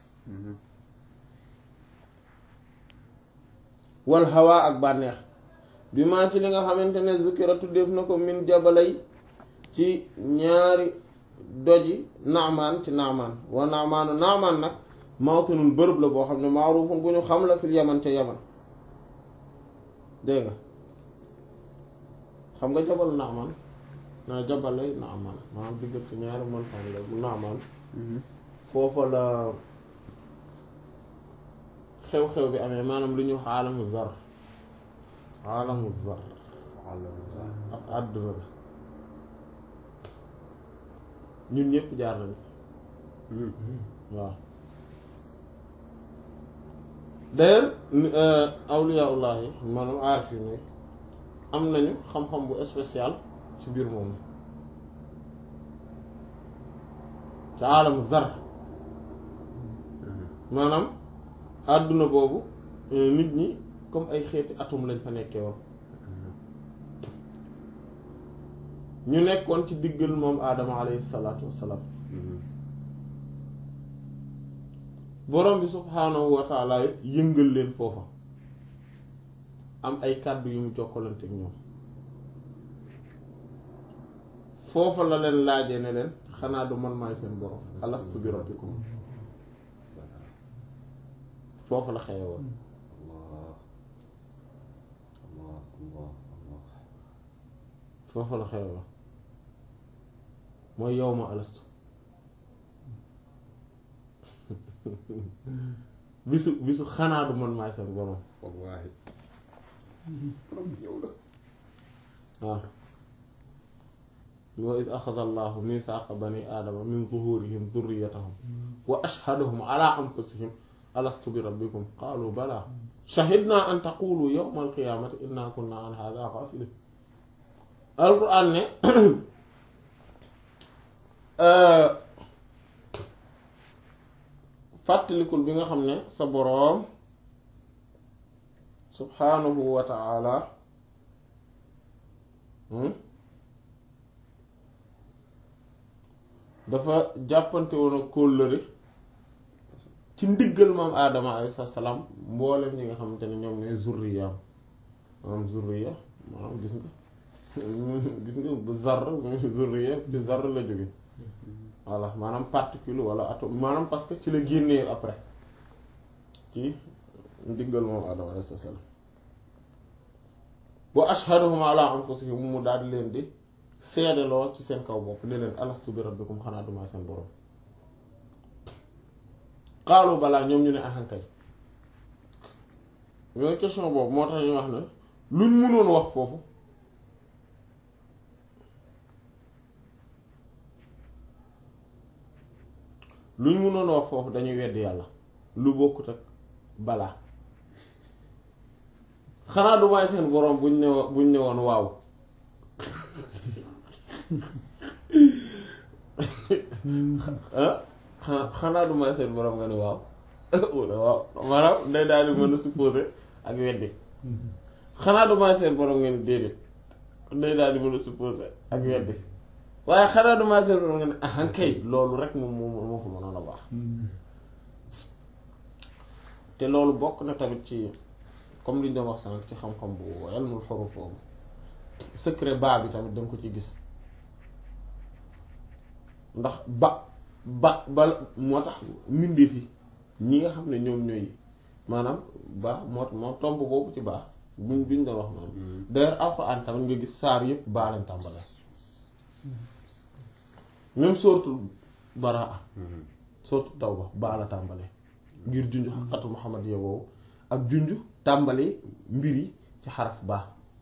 wal hawa ak bànneex bi maa ci li nga xamante ne zukira tuddeef na ko min jabalay ci ñaari doji naamaan ci naamaan wa naamaanu naamaan nag mawtanun bërëb la boo xam ne maarufun bu ñu xam la fil yaman ca yaman dégg nga xam nga jabal naamaan naa jabalay naamaan maanaam diggante ñaari montagne la bu naamaan foofa la xew-xew bi amee maanaam lu ñu wax aalamu zar aalamu zar ak àdduna la ñun ñëpp jaar nañ waaw d'ailleurs awliyaullah yi maanaam aarif yi ne am nañu xam-xam bu spécial ci biir moom ci aalamu zar maanaam àdduna boobu nit ñi comme ay xeeti atum lañ fa nekkee woon ñu nekkoon ci diggal moom aadama alayhi salaatu wassalaam borom bi subhaanahu wa taala yëngal leen foofa am ay kàddu yu mu jokkalante ak ñoom foofa la leen laajee ne leen xanaa du man maay seen borom alastu bi rabbikum foofu la xewe woon foofu la xewe woon mooy yow ma alastu bisu bisu xanaa du man maay seen borom wallaahi waaw wa id axada allahu mithaqa bani aadama min zuhurihim dhurriyatahum wa ashhadahum ala anfusihim alastu bi rabbikum qaalu bala shahidna an taqulu yawma alqiyamati inna kunna an hadha ghafilin alquran ne fàttalikul bi nga xam ne sa boroom subhanahu wa ta'ala dafa jàppante woon ak kóllëre ci ndiggal maam aadama alayhi salaam mboolem ñi nga xamante ne ñoom ñooy zurriyaam maanaam zurriya maanaam gis nga gis nga bu zar zurriya bi zar la jóge voilà maanaam particule wala atome maanaam parce que ci la génnee après ci ndiggal moom aadama alayhi salaam wa ashhaduhum ala anfusihim mu daal di leen di seedeloo ci seen kaw bopp ne leen alastu bi rabbikum xanaa duma seen borom xaalu balaa ñoom ñu ne ahankay yooyu question boobu moo tax ñu wax ne luñ mënoon wax foofu luñ mënoon wax foofu dañuy weddi yàlla lu bokkut ak balaa xanaa du may seen borom buñ ne buñ ne woon waaw xanaa du may seen borom nga ne waaw waaw maanaam day daal di mën a supposé ak weddi xanaa du may seen borom nga ne déedéet day daal di mën a supposé ak weddi waaye xanaa du may seen borom nga ne ah kay loolu rek moom moo moo fa mënoon a baax te loolu bokk na tamit ci comme li ñu doon wax sànq ci xam-xam bu ilmul xuruf boobu secret baa bi tamit danga ko ci gis ndax ba ba ba moo tax mbindeef yi ñi nga xam ne ñoom ñooy maanaam ba moo moo tomb boobu ci baax buñ buñ doon wax noonu d'ailleurs alxuraan tamit nga gis saar yëpp baa lañ tàmbale même sortu baraa sortu tawba baa la tàmbale ngir junj xaqatu Muhammad ya boobu ak junj tàmbali mbir yi ci xaraf baax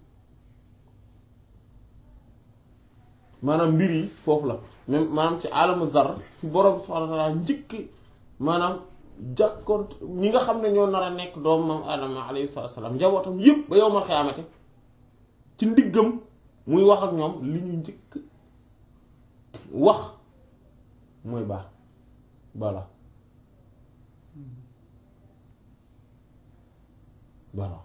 maanaam mbir yi foofu la même maanaam ci alamu zar fi borom subhaanahu wa ta'aala njëkk maanaam jàkkoon ñi nga xam ne ñoo nar a nekk doom maam Adama alayhi salaam njabootam yépp ba yowmal xiyaamate ci ndiggam muy wax ak ñoom li ñu njëkk wax mooy baax bala voilà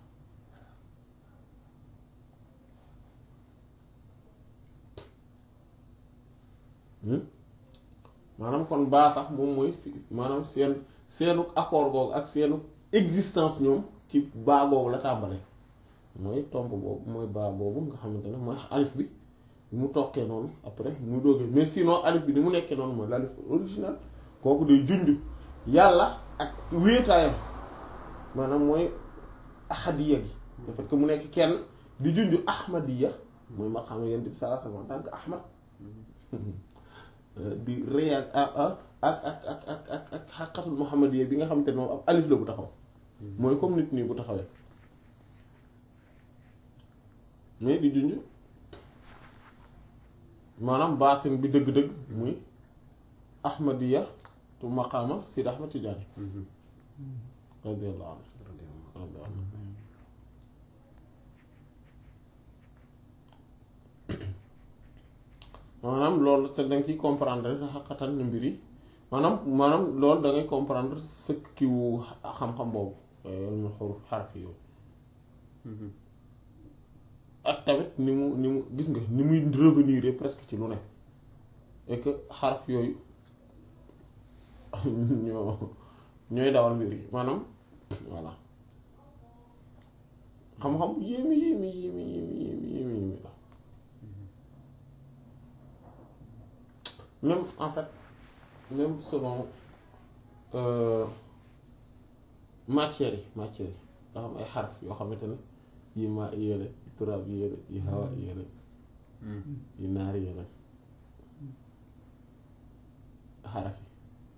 maanaam kon baa sax moom mooy fi maanaam seen seenu accord googu ak seenu existence ñoom ci baa googu la tàmbale mooy tomb boobu mooy baa boobu nga xamante ne mooy alif bi mu tokkee noonu après mu doogee mais sinon alif bi ni mu nekkee noonu mooy l'alif original kooku day junj yàlla ak wéetaayam maanaam mooy ahadiya gi le fait que mu nekk kenn di junj ahmadiya mooy ma xam yent bi sallallahu alayhi wasallam en tant que ahmad di réal ak ak ak ak ak ak ak xaqatul muhammadiya bi nga xamante ne moom ab alif la bu taxaw mooy comme nit nii bu taxawee mais di junj maanaam baatin bi dëgg-dëgg muy ahmadiya tu maqaama sid ahmad tijaani radiyallahu anhu radiyallahu anhu maanaam loolu te danga ciy comprendre xaqatan ni mbir yi maanaam maanaam loolu da ngay comprendre sëkk kiwu xam-xam boobu mu xuruf xaraf yooyu ak tamit ni mu ni mu gis nga ni muy revenir presque ci lu ne et que xaraf yooyu ñoo ñooy dawal mbir yi maanaam voilà xam-xam yéemi yéemi yéemi yéemi yéemi yéemi yéemi la même en fait même selon matière yi matière yi nga xam ay xaraf yoo xamante ne yi ma yéele yi turaab yéele yi hawa yéele yi naar yéele xaraf yi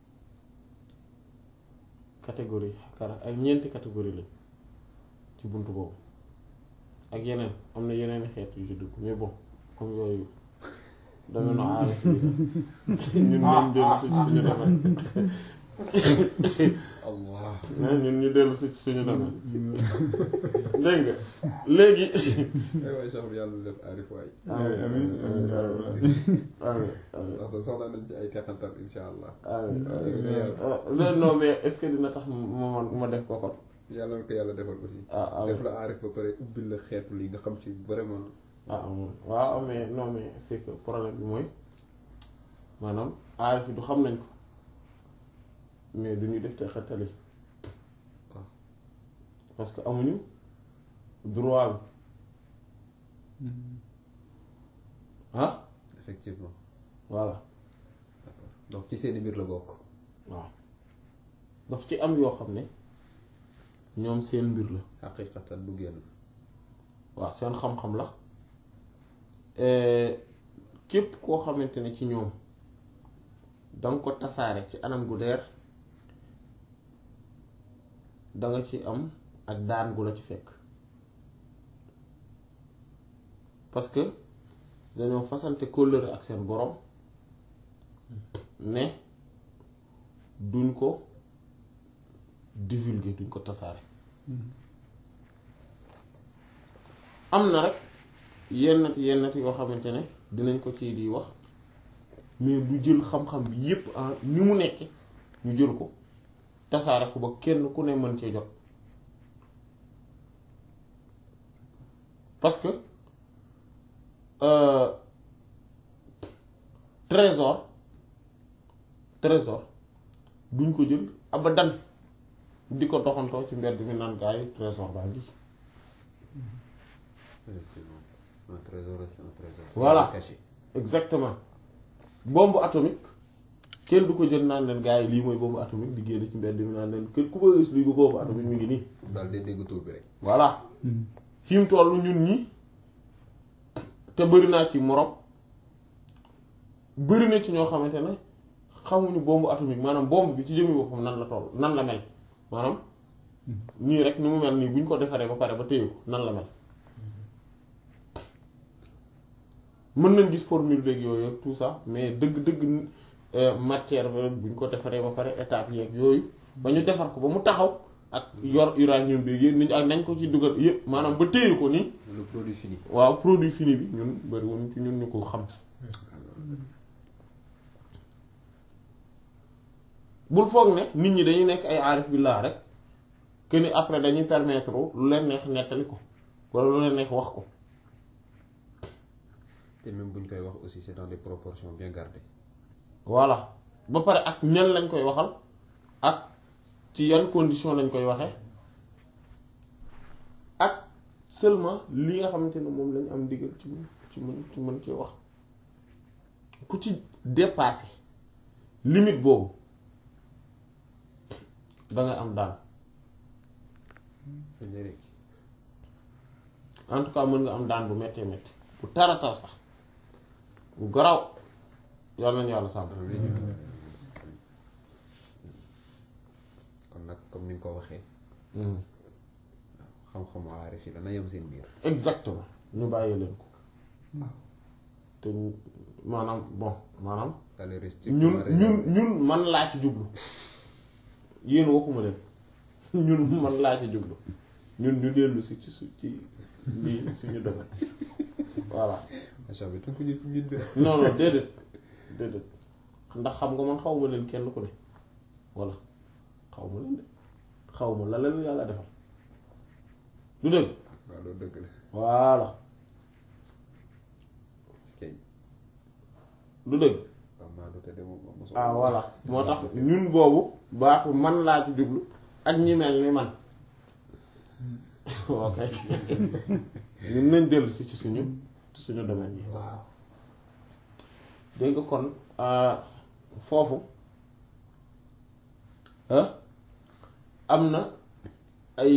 catégorie xaraf ay ñeenti catégorie lañ ci buntu boobu ak yeneen am na yeneen xeet yu ci dugg mais bon comme yooyu dama no aarif yi ñun ñu dellu si suñu domaine allah ñun ñu dellu si suñu domaine dégg nga léegi ay waay soxna yàlla def aarif waay amiin amiin amiin yaa rabbal aalamiin. amiin amiin ndax da soxla nañ ci ay teqantal insha allah amiin amiin non mais est-ce que dina tax ma man ma def ko kon yàlla na ko yàlla defal aussi ah amiin def la aarif ba pare ubbil la xeetu lii nga xam ci vraiment ah amoon waaw mais non mais c'est que problème bi mooy maanaam aarif yi du xam nañ ko mais du ñu def te xettali waaw parce que amuñu droit bi ah effectivement voilà d'accord donc ci seeni mbir la bokk waaw daf ci am yoo xam ne ñoom seen mbir la xaqiqatan du génn waaw seen xam-xam la képp koo xamante ne ci ñoom danga ko tasaare ci anam gu leer danga ci am ak daan gu la ci fekk parce que dañoo fasante kóllëre ak seen borom ne duñ ko divulguer duñ ko tasaare am na rek yennat yennat yoo xamante ne dinañ ko ci di wax mais du jël xam-xam bi yépp en ni mu nekke ñu jël ko tasaare ko ba kenn ku ne mën cee jot parce que euh, trésor trésor duñ ko jël abadan di ko doxantoo ci mbedd mi naan gaa yi trésor baa ngi effectivement un trésor reste un trésor Voilà. caché exactement bombe atomique kenn du ko jël naan leen gaa yi lii mooy bombe atomique di génn ci mbedd mi naan leen kër ku bëgg gis lii ko bombe atomique mi ngi nii daal day dégg tur bi rek voilà fi mu toll ñun ñi te bëri naa ci morom bëri na ci ñoo xamante ne xamuñu bombe atomique maanaam bombe bi ci jëmmi boppam nan la toll nan la mel maanaam nii rek ni mu mel nii bu ñu ko defaree ba pare ba téye ko nan la mel mën nañ gis formule beeg yooyu ak tout ça mais dëgg-dëgg euh, matière bi bu ñu ko defaree ba pare étape yeeg yooyu ba ñu defar ko ba mu taxaw ak yor uranium beeg yëpp ni ak nañ ko ci dugal yëpp maanaam ba téye ko nii le produit fini waaw produit fini bi ñun bëri woon ci ñun ñu ko xam bul foog ne nit ñi dañuy nekk ay aarif billah rek que ni après dañuy permettre lu leen neex nettali ko wala lu leen neex wax ko te même buñ koy wax aussi c'est dans des proportions bien gardées voilà ba pare ak ñan lañ koy waxal ak ci yan condition lañ koy waxe ak seulement li nga xamante ne moom lañ am ndigal ci mën ci mën ci mën cee wax ku ci dépassé limite boobu dangay am daan dañ lay rek en tout cas mën nga am daan bu méttee métti bu taratar sax bu garaw yàlla nañu yàlla sàmm kon nag comme ni nga ko waxee Hmm. xam-xamu aarif yi dana yem seen biir exactement ñu bàyyi leen ko te maanaam bon maanaam ça les restricte ñun ñun ñun man laa ci jublu yéen waxuma leen ñun man laa ci jublu ñun ñu dellu si ci su ci lii suñu domaine voilà macha allah tënk ñu ci mbir de non non déedéet déedéet ndax xam nga man xaw ma leen kenn ku ne voilà xaw ma leen de xaw ma la leen yàlla defal du dëgg waaw loolu dëgg la voilà parce que du dëgg waaw maa du te de moom mosoo ah voilà moo tax ñun boobu baatu man laa ci jublu ak ñi mel ni man ok ñun nañ dellu si ci suñu ci suñu domaine yi waaw dégg nga kon euh, foofu ah am na ay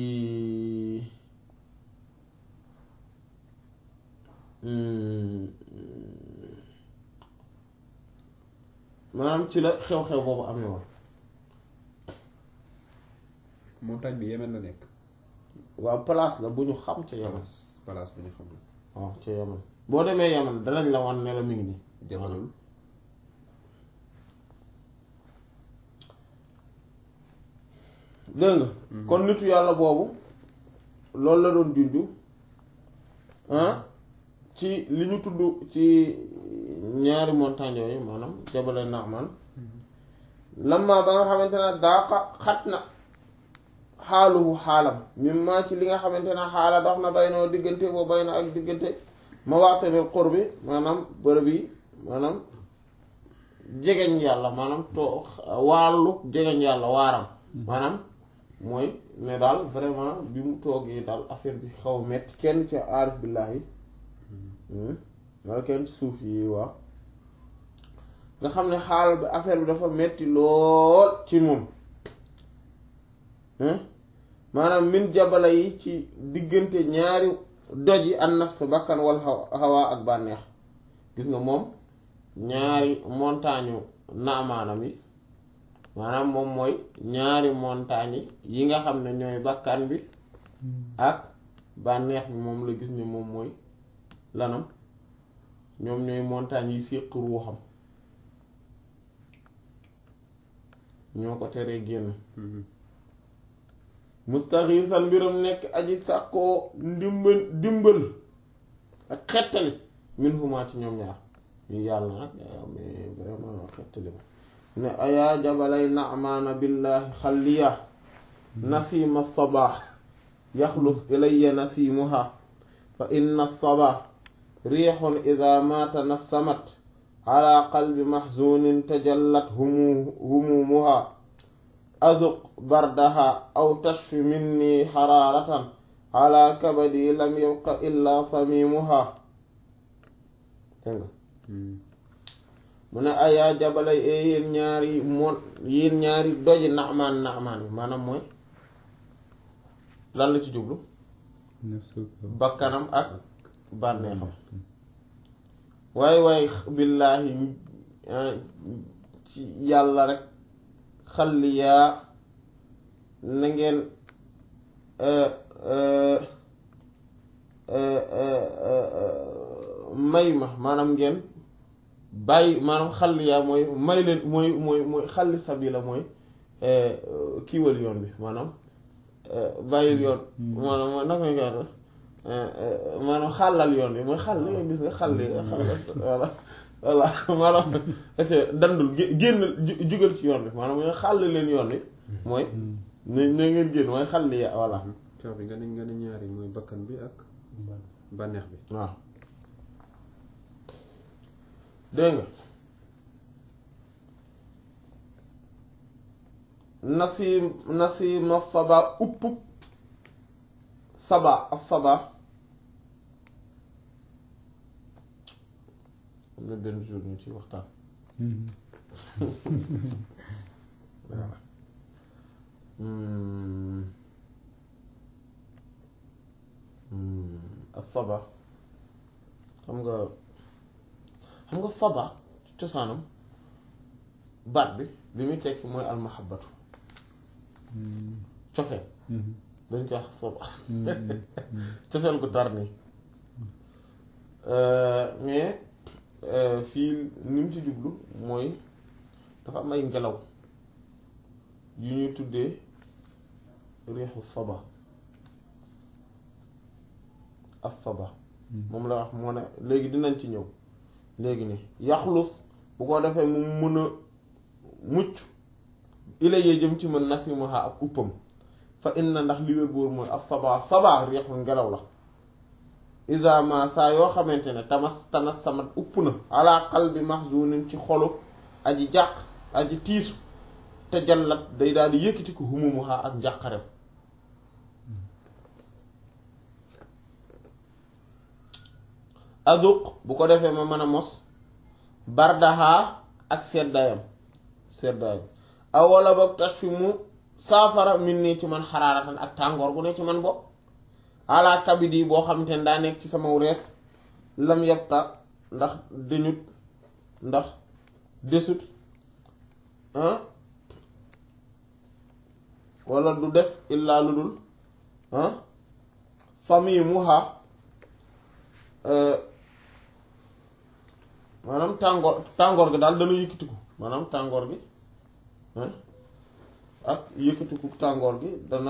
hmm, maanaam ci la xew-xew boobu amee woon montagne bi Yémen la nekk waaw place la bu ñu xam ca Yaman place bi ñu xam ne waaw ca Yaman boo demee Yaman danañ la wan ne la mi ngi nii jabalul dégg nga kon nitu yàlla boobu loolu la doon junju ah ci li ñu tudd ci ñaari montagne yooyu maanaam jabale Naaman lamma ba nga xamante ne daaqa xat na xaaluhu xaalam mim maa ci li nga xamante ne xaala dox na bay noo diggante boo bay na ak diggante ma waxtanil xur bi maanaam bërëb yi maanaam jegeñ yàlla maanaam to wàllu jegeñ yàlla waaram maanaam mooy ne daal vraiment bi mu toogee daal affaire bi xaw a metti kenn ci aarif billaahi wala kenn ci suuf yi waaw nga xam ne xaal bi affaire bi dafa metti lool ci moom maanaam min jabala yi ci diggante ñaari doj yi an nafs bakkan wal hawa ak bànneex gis nga moom ñaari montagne naamaanam yi maanaam moom mooy ñaari montagne yi nga xam ne ñooy bakkan bi ak bànneex bi moom la gis ne moom mooy lanam ñoom ñooy montagne yi séq ruuxam ñoo ko teree génn mustaxiisan mbiram nekk aji sàkkoo ndimbal dimbal ak xettali min huma ci ñoom ñaar ñu yàlla nag mais vraiment xettali ma ne ayaa jabalay naamaana billahi xalliya nasima sabaax yaxlus ilayya nasimuha fa inna sabaax riixun ida ma tanassamat ala qalbi maxzunin tajallat humu humumuha azuq bardaha aw tashfi minni xaraaratan ala kabadi lam yabqa illa samimuha dégg nga mu ne ayaa jabalay e yéen ñaari moon yéen ñaari doji naxmaan naxmaan bi maanaam mooy lan la ci jublu bakkanam ak bànneexam waaye waaye billaahi ci yàlla rek xalli yaa na ngeen may ma maanaam ngeen bàyyi maanaam xalli yaa mooy may leen mooy mooy mooy xalli sabila mooy kiiwal yoon bi maanaam bàyyil yoon maanaam mooy naka nga koy maanaam xàllal yoon bi mooy xàll nga gis nga xàll xàll voilà voilà maanaam dandul génn jugal ci yoon bi maanaam mooy xàll leen yoon bi mooy na na ngeen génn mooy xàll ya voilà coow bi nga ne nga ne ñaari mooy bakkan bi ak bànneex bi waaw dégg nga nasim nasima saba upp saba as saba am na benn jour ñu ci waxtaan voilà Hmm. Hmm. as saba xam nga xam nga saba cosaanam baat bi bi muy tekki mooy almahabatu cofeel dañ koy wax saba cofeel gu tar nii mais fii ni mu ci jublu mooy dafa am ay ngelaw yu ñuy tuddee riixu saba as saba moom la wax moo ne léegi dinañ ci ñëw léegi ni yaxlus bu ko defee mu mën a mucc ila yee jëm ci mën nasimuha ak uppam fa inna ndax li wér boor mooy as saba saba riixu ngelaw la isa ma saa yoo xamante ne tamas tanas samat upp na ala qalbi mahzunin ci xolu aji jàq aji tiisu te jallat day daal di yëkkati ko humumuha ak njàqarem azuq bu ko defee ma mën a mos bardaha ak seddayam seddayam aw wala boog tax fi mu saafara min nii ci man xaraaratan ak tàngoor gu ne ci man bopp ala kabidi boo xamante ne daa nekk ci sama rees lam yabqa ndax deñut ndax desut ah wala du des illaa lu dul ah samimuha maanaam tàngoor tàngoor gi daal dana yëkkatiku maanaam tàngoor gi ah ak yëkkatiku tàngoor gi dana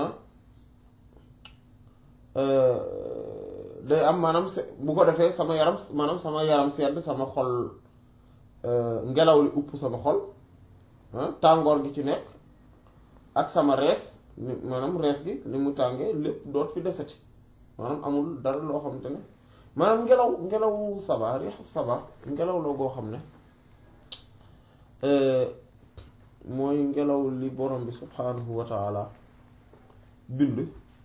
day am maanaam se bu ko defee sama yaram maanaam sama yaram sedd sama xol ngelaw li upp sama xol tàngoor gi ci nekk ak sama rees maanaam rees gi li mu tàngee lépp doot fi desati maanaam amul dara loo xamante ne maanaam ngelaw ngelaw saba riix saba ngelaw la goo xam ne mooy ngelaw li borom bi subhaanahu wa taala bind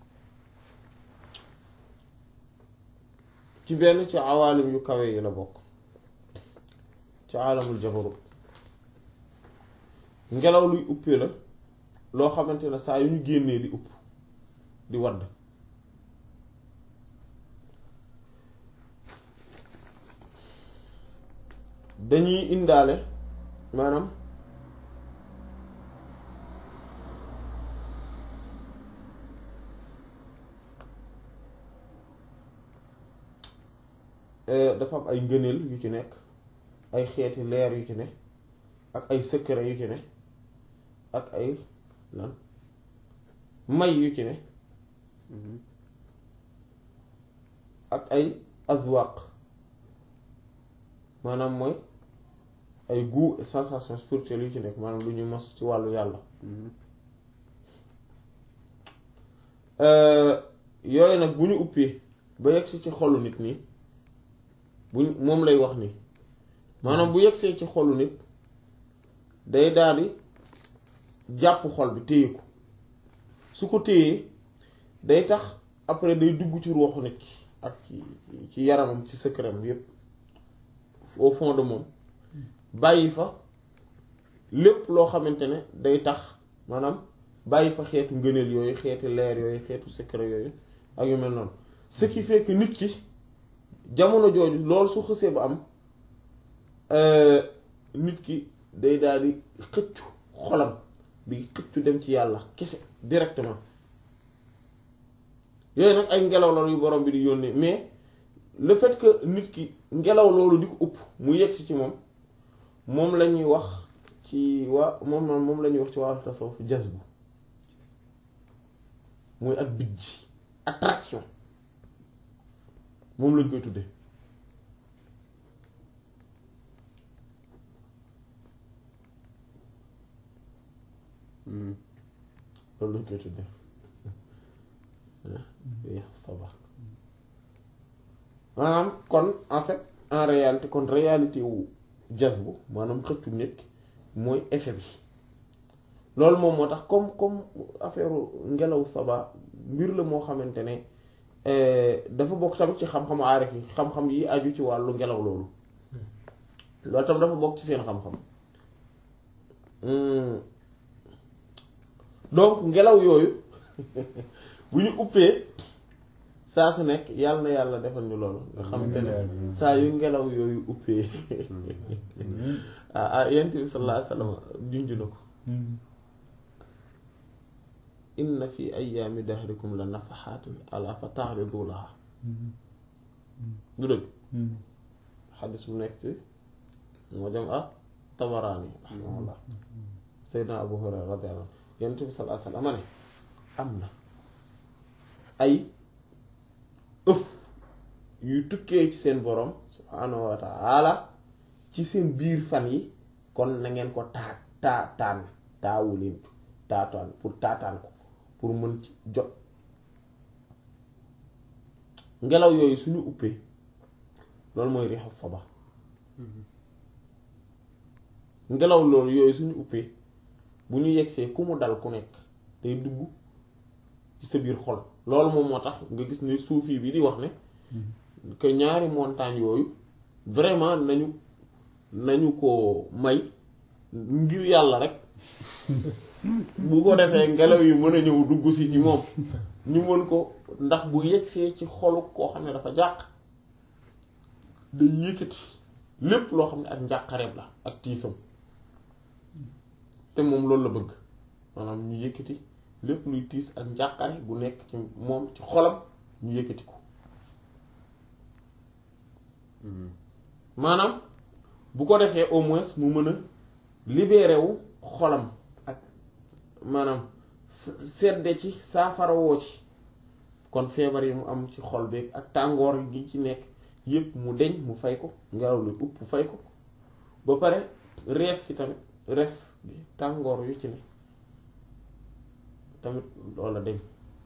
ci benn ci awaalim yu kawe yi la bokk ci aalamul jabarut ngelaw luy uppee la loo xamante ne saa yu ñu génnee di upp di wadd dañuy indaale maanaam dafa am ay ngëneel yu ci nekk ay xeeti leer yu ci ne ak ay secret yu ci ne ak ay lan may yu ci ne ak ay azwaq maanaam mooy ay goût et sensation spirituelle yu ci nekk maanaam lu ñu mos ci wàllu yàlla yooyu nag bu ñu uppee ba yegsi ci xolu nit nii bu moom lay wax nii maanaam bu yegsee ci xolu nit day daldi jàpp xol bi téye ko su ko téyee day tax après day dugg ci ruuxu nit ki ak ci ci yaramam ci secretam yépp au fond de moom bàyyi fa lépp loo xamante ne day tax maanaam bàyyi fa xeetu ngëneel yooyu xeetu leer yooyu xeetu secret yooyu ak yu mel noonu ce qui fait que nit ki jamono jooju loolu su xësee ba am nit ki day daal di xëccu xolam bi xëccu dem ci yàlla kese directement yooyu nag ay ngelaw la yu borom bi di yónnee mais le fait que nit ki ngelaw loolu di ko upp mu yegsi ci moom moom la ñuy wax ci waa moom moom la ñuy wax ci waa tasawuf jazbu muy ak bijj attraction moom lañ koy tuddee loolu lañ koy tuddee maanaam kon en fait en réalité kon réalité wu jazbu maanaam xëccu nit mooy effet bi loolu moom moo tax comme comme affaire ngelaw saba mbir la moo xamante ne dafa bokk tamit ci xam-xamu aarif yi xam-xam yi aju ci wàllu ngelaw loolu loolu tam dafa bokk ci seen xam-xam donc ngelaw yooyu bu ñu uppee saa su nekk yàlla na yàlla defal ñu loolu nga xamante ne saa yu ngelaw yooyu uppee ah ah yent bi sallallahu alayhi wasallam junj na ko inna fi ayaami dahrikum la nafaxaatin ala fa taxridu laha du dëgg xadis bu nekk ci moo dem ah tabaraani raximahullah seydna abu hurayra radiyallahu anhu yonent bi sallallahu alayhi wasallam ne am na ay ëf yuy tukkee ci seen borom subhaanahu wa taala ci seen biir fan yi kon na ngeen ko taa taa taan taawu leen taataan pour taataan ko pour mën ci jot ngelaw yooyu suñu uppee loolu mooy riixu saba ngelaw loolu yooyu suñu uppee bu ñu yegsee ku mu dal ku nekk day dugg ci sa biir xol loolu moom moo tax nga gis ne suufi bi di wax ne que ñaari montagne yooyu vraiment nañu nañu ko may ngir yàlla rek bu ko defee ngelaw yi mën a ñëw dugg si ci moom ñu mën ko ndax bu yegsee ci xolu koo xam ne dafa jàq day yëkkati lépp loo xam ne ak njàqareeb la ak tiisam te moom loolu la bëgg maanaam ñu yëkkati lépp luy tiis ak njàqare bu nekk ci moom ci xolam ñu yëkkati ko maanaam bu ko defee au moins mu mën a libéré wu xolam ak maanaam sedde ci saafara woo ci kon feebar yi mu am ci xol beeg ak tàngoor gi ci nekk yépp mu deñ mu fay ko ngelaw li upp fay ko ba pare rees ki tamit res bi tàngoor yu ci ne tamit loola deñ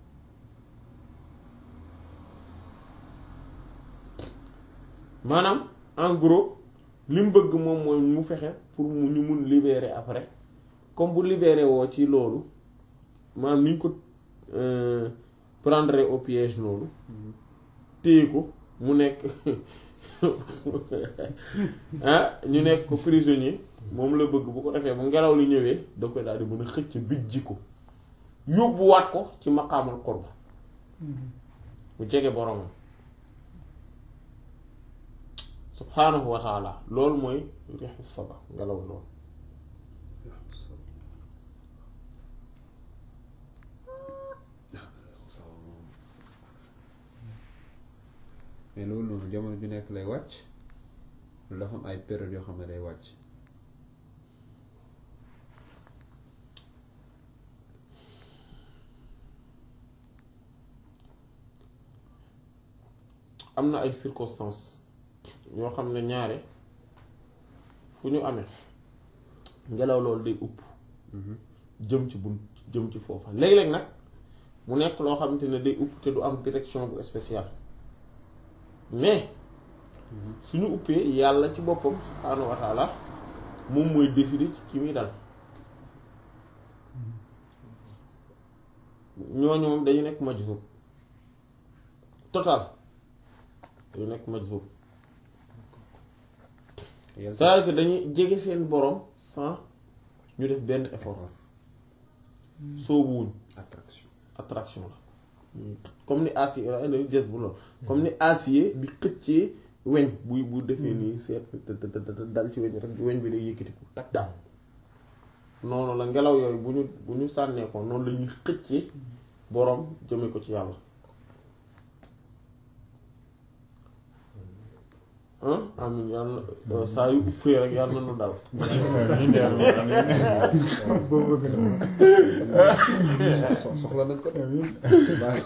maanaam en gros li mu bëgg moom mooy mu fexe pour mu ñu mun libérer après comme bu libérer woo ci loolu maanaam ni ñu ko prendre au piège loolu téye ko mu nekk ah ñu nekk ko prisonnier moom la bëgg bu ko defee bu ngelaw li ñëwee da koy daal di mën a xëcc bijji ko yóbbuwaat ko ci maqaamal qurba bu jege boromam subhaanahu wa taala loolu mooy rixu saba ngelaw loolu mais loolu noonu jamono ju nekk lay wàcc lu dafa am ay période yoo xam ne day wàcc am na ay circonstances yoo xam ne ñaare fu ñu amee ngelaw loolu day upp jëm ci bunt jëm ci foofa léeg-léeg nag mu nekk loo xamante ne day upp te du am direction bu spéciale mais suñu uppee yàlla ci boppam subhaanahu wa taala moom mooy décider ci ki muy dal ñooñu moom dañu nekk majzub total dañu nekk majzub c'est-à-dire que dañuy jege seen borom sans ñu def benn effort soobuwuñ attraction attraction la comme ni acier la indi jës bu lool comme ni acier bi xëccee weñ buy bu defee nii seet dal ci weñ rek weñ bi day yëkkati ko tak daal noonu la ngelaw yooyu bu ñu bu ñu sànnee ko noonu la ñuy xëccee boroom jëme ko ci yàlla amin yàlla saa yu uppee rek yàlla na nu dal soxla nañ ko baax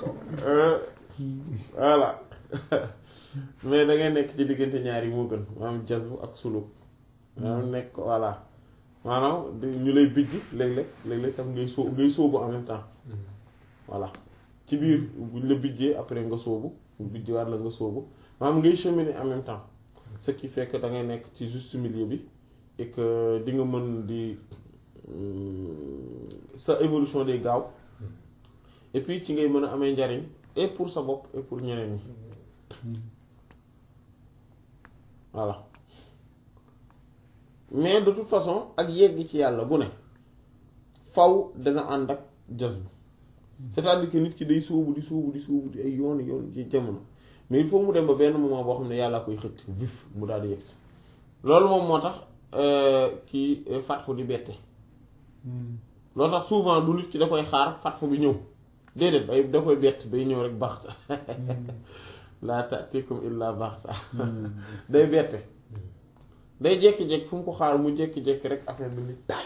voilà mais da ngay nekk ci diggante ñaar yi moo gën maanaam jazbu ak suluk maanaam nekk voilà maanaam ñu lay bijj léeg-léeg léeg-léeg tam ngay soo ngay sóobu en même temps voilà ci biir buñ la bijjee après nga sóobu bu bijji waat la nga sóobu maanaam ngay cheminer en même temps ce qui fait que da ngay nekk ci juste milieu bi et que di nga mën di sa évolution day gaaw et puis ci ngay mën a amee njariñ et pour sa bopp et pour ñeneen ñi voilà mais de toute façon ak yegg ci yàlla bu ne faw dana ànd ak jazbu c'est-à-dire que nit ki day sóobu di sóobu di sóobu di ay yoon yoon ci jamono mais il faut mu dem ba benn moment boo xam ne yàlla koy xëcc vif mu daal di yegg si loolu moom moo tax kii fatxu di bette loolu tax souvent du nit ki da koy xaar fatxu bi ñëw déedéet day da koy bett day ñëw rek baxta laa ta'tikum illa baxta day bette day jékki-jékki fu mu ko xaar mu jékki-jékki rek affaire bi ni taay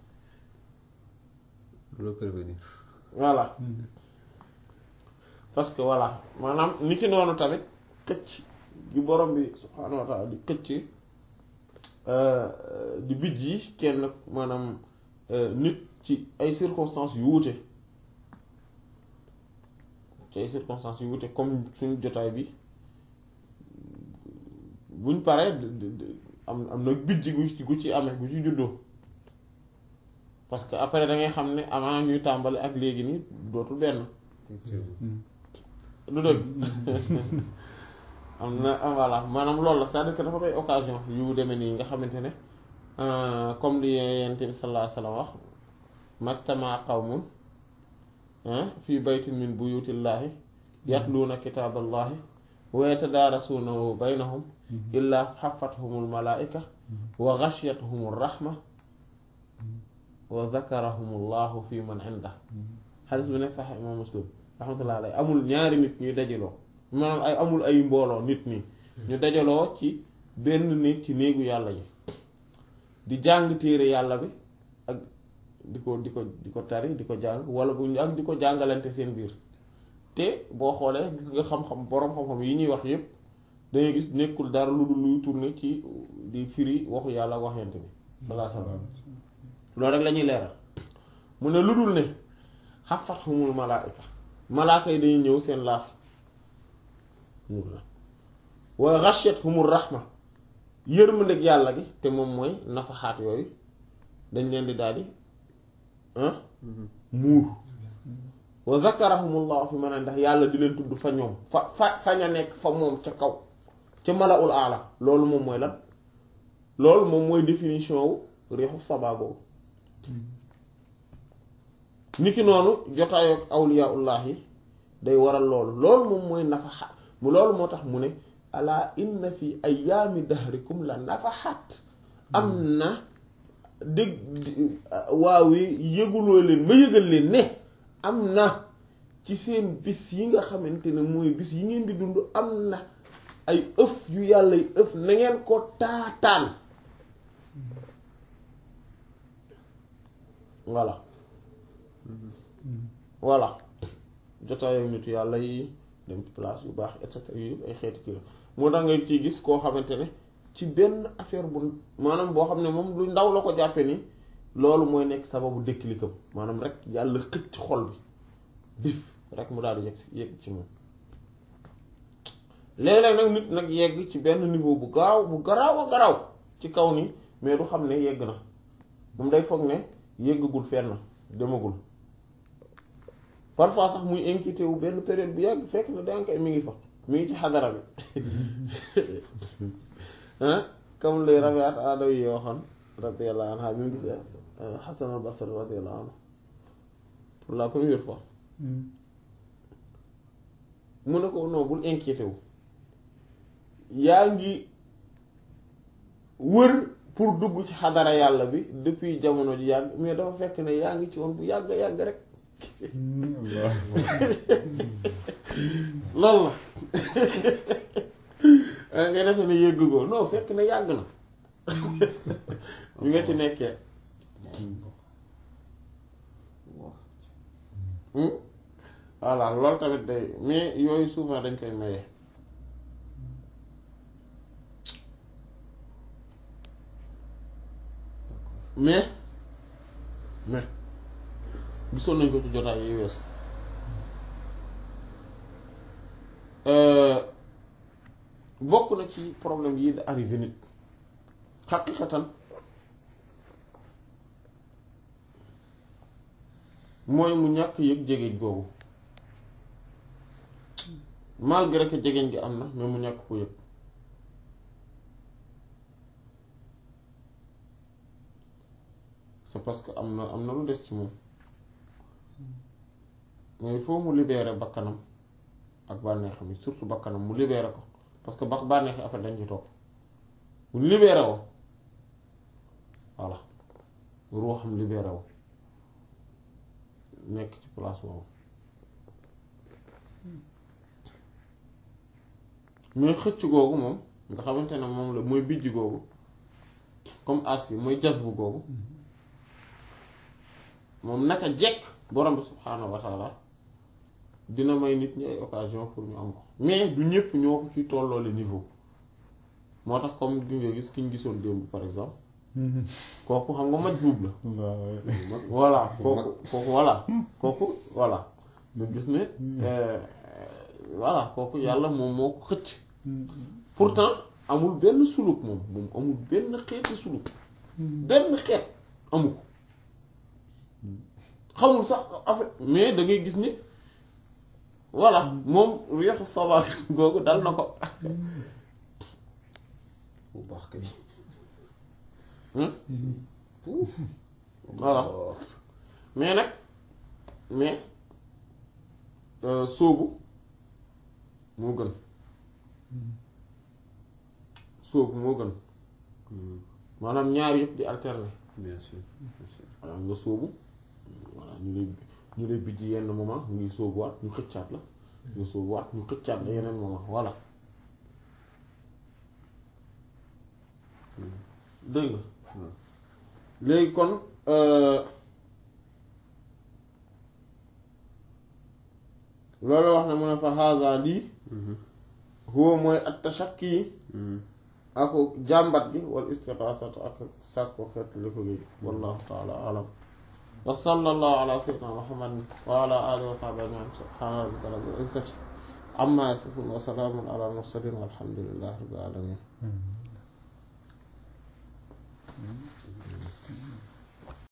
loo prévenir voilà parce que voilà maanaam ni ki noonu tamit xëcc gi borom bi subhaanahu wa taala di xëcc di bijj yi kenn maanaam nit ci ay circonstances yu wuute ci ay circonstances yu wuute comme suñu jotaay bi buñ paree am am na bijj gu gu ci amee gu ci juddoo parce que après da ngay xam ne avant ñuy tàmbali ak léegi nii dootul benn du dëgg am na voilà maanaam loolu la c'est-à-dire que dafa may occasion yu demee nii nga xamante ne comme li Yonent bi sallallahu alayhi wa sallam wax majtama qawmun fii baytin min buyutillahi yatluuna kitaaballahi wa yatadaarasuunahu baynahum illaa xafathumul malaa'ika wa ghashiyatuhumur rahma wa zakarahumullahu fi man inda xadis bi nekk sax imam muslim rahmatullah alayhi amul ñaari nit ñuy dajaloo maanaam ay amul ay mbooloo nit ñi ñu dajaloo ci benn néeg ci néegu yàlla ji di jàng téere yàlla bi ak di ko di ko di ko tari di ko jàng wala bu ak di ko jàngalante seen biir te boo xoolee gis nga xam-xam boroom xam-xam yi ñuy wax yépp dangay gis nekkul dara lu dul luy tourner ci di firi waxu yàlla waxyante bi salaa salaam loolu rek la ñuy leeral mu ne lu dul ne xafathumul malaayika malaaka yi dañuy ñëw seen laaf wa ghashiyatuhumur rahma yërmandeeg yàlla gi te moom mooy nafaxaat yooyu dañ leen di daldi muur wa zakarahumullahu fi man ndax yàlla di leen tudd fa ñoom fa fa fa ña nekk fa moom ca kaw ca malaul aala loolu moom mooy lan loolu moom mooy définition wu réexu sabaa boobu niki noonu jotaayook awliyaullah yi day waral loolu loolu moom mooy nafaxaat mu loolu moo tax mu ne ala inna fi ayaami dahrikum la nafaxaat am na dégg waawee yëguloo leen ma yëgal leen ne am na ci seen bis yi nga xamante ne mooy bis yi ngeen di dund am na ay ëf yu yàlla y ëf na ngeen ko taataan voilà voilà jotaayam nitu yàlla yi dem ci place yu baax et cetera yu ay xeeti kii la moo tax nga ciy gis koo xamante ne ci benn affaire bu maanaam boo xam ne moom lu ndaw la ko jàppe ni loolu mooy nekk sababu déclic-am maanaam rek yàlla xëcc ci xol bi bif rek mu daal di yegg si yegg ci moom léeg-léeg nag nit nag yegg ci benn niveau bu gaaw bu garaaw a garaaw ci kaw ni mais du xam ne yegg na moom day foog ne yeggagul fenn demagul parfois sax muy inquiété wu benn période bu yàgg fekk na danga koy mi ngi fa mi ngi ci xadara bi ah comme les rabiat aadaw yi waxoon radiyallahu anha mi ngi gis Hasan al Basri radiyallahu anhu pour la première fois mu ne ko non bul inquiété wu yaa ngi wër pour dugg ci xadara yàlla bi depuis jamono ji yàgg mais dafa fekk ne yaa ngi ci woon bu yàgg yàgg rek loolu la nga defe ne yëgg ko non fekk na yàgg na bi nga ci nekkee voilà loolu tamit day mais yooyu souvent dañ koy maye mais mais gisoon nañ ko ci jotaay yi weesu bokk na ci problème yi da arrivé nit xaqiqatan mooy mu ñàkk yëg jegeñ googu malgré que jegeñ gi am na mais mu ñàkk ko yëg c'est parce que am na am na lu des ci moom mais il faut mu libérer bakkanam ak bànneexam yi surtout bakkanam mu libérer ko parce que ba bànneex yi après dañ ci topp mu libéré woo voilà ruuxam libéré wu nekk ci place boobu mooy xëcc googu moom nga xamante ne moom la mooy bijj googu comme as bi mooy jas bu googu moom naka jekk borom bi subhaanahu wa taala dina may nit ñi ay occasion pour ñu am ko mais du ñëpp ñoo ko ci tolloole niveau moo tax comme gi nga gis ki ñu gisoon démb par exemple kooku xam nga majzuub la voilà kooku kooku voilà kooku voilà nga gis ne voilà kooku yàlla moom moo ko xëcc pourtant amul benn suluk moom moom amul benn xeeti suluk benn xeet amu ko xamul sax affaire mais da ngay gis ni voilà moom réexu sabaak googu dal na ko bu baax kay voilà mais nag mais sóobu moo gën sóobu moo gën maanaam ñaar yëpp di alterner bien sûr bien sûr voilà nga sóobu voilà ñu lay ñu lay bijj yenn moment ñu ngi sóobuwaat ñu xëccaat la nga sóobuwaat ñu xëccaat la yeneen moment voilà dégg nga léegi kon loolu wax ne mu ne fa haza lii huwa mooy at tashakki ak jàmbat gi wal istiqaasatu ak sàkko xeet li ko géej wallahu taala alam wa sallallahu ala sayyidina muhammadin wa ala alihi wa sahbihi ajma'in subhana rabbika rabbil izzati amma yasifun wa salaamun ala mursalin walhamdulillahi rabbil alamin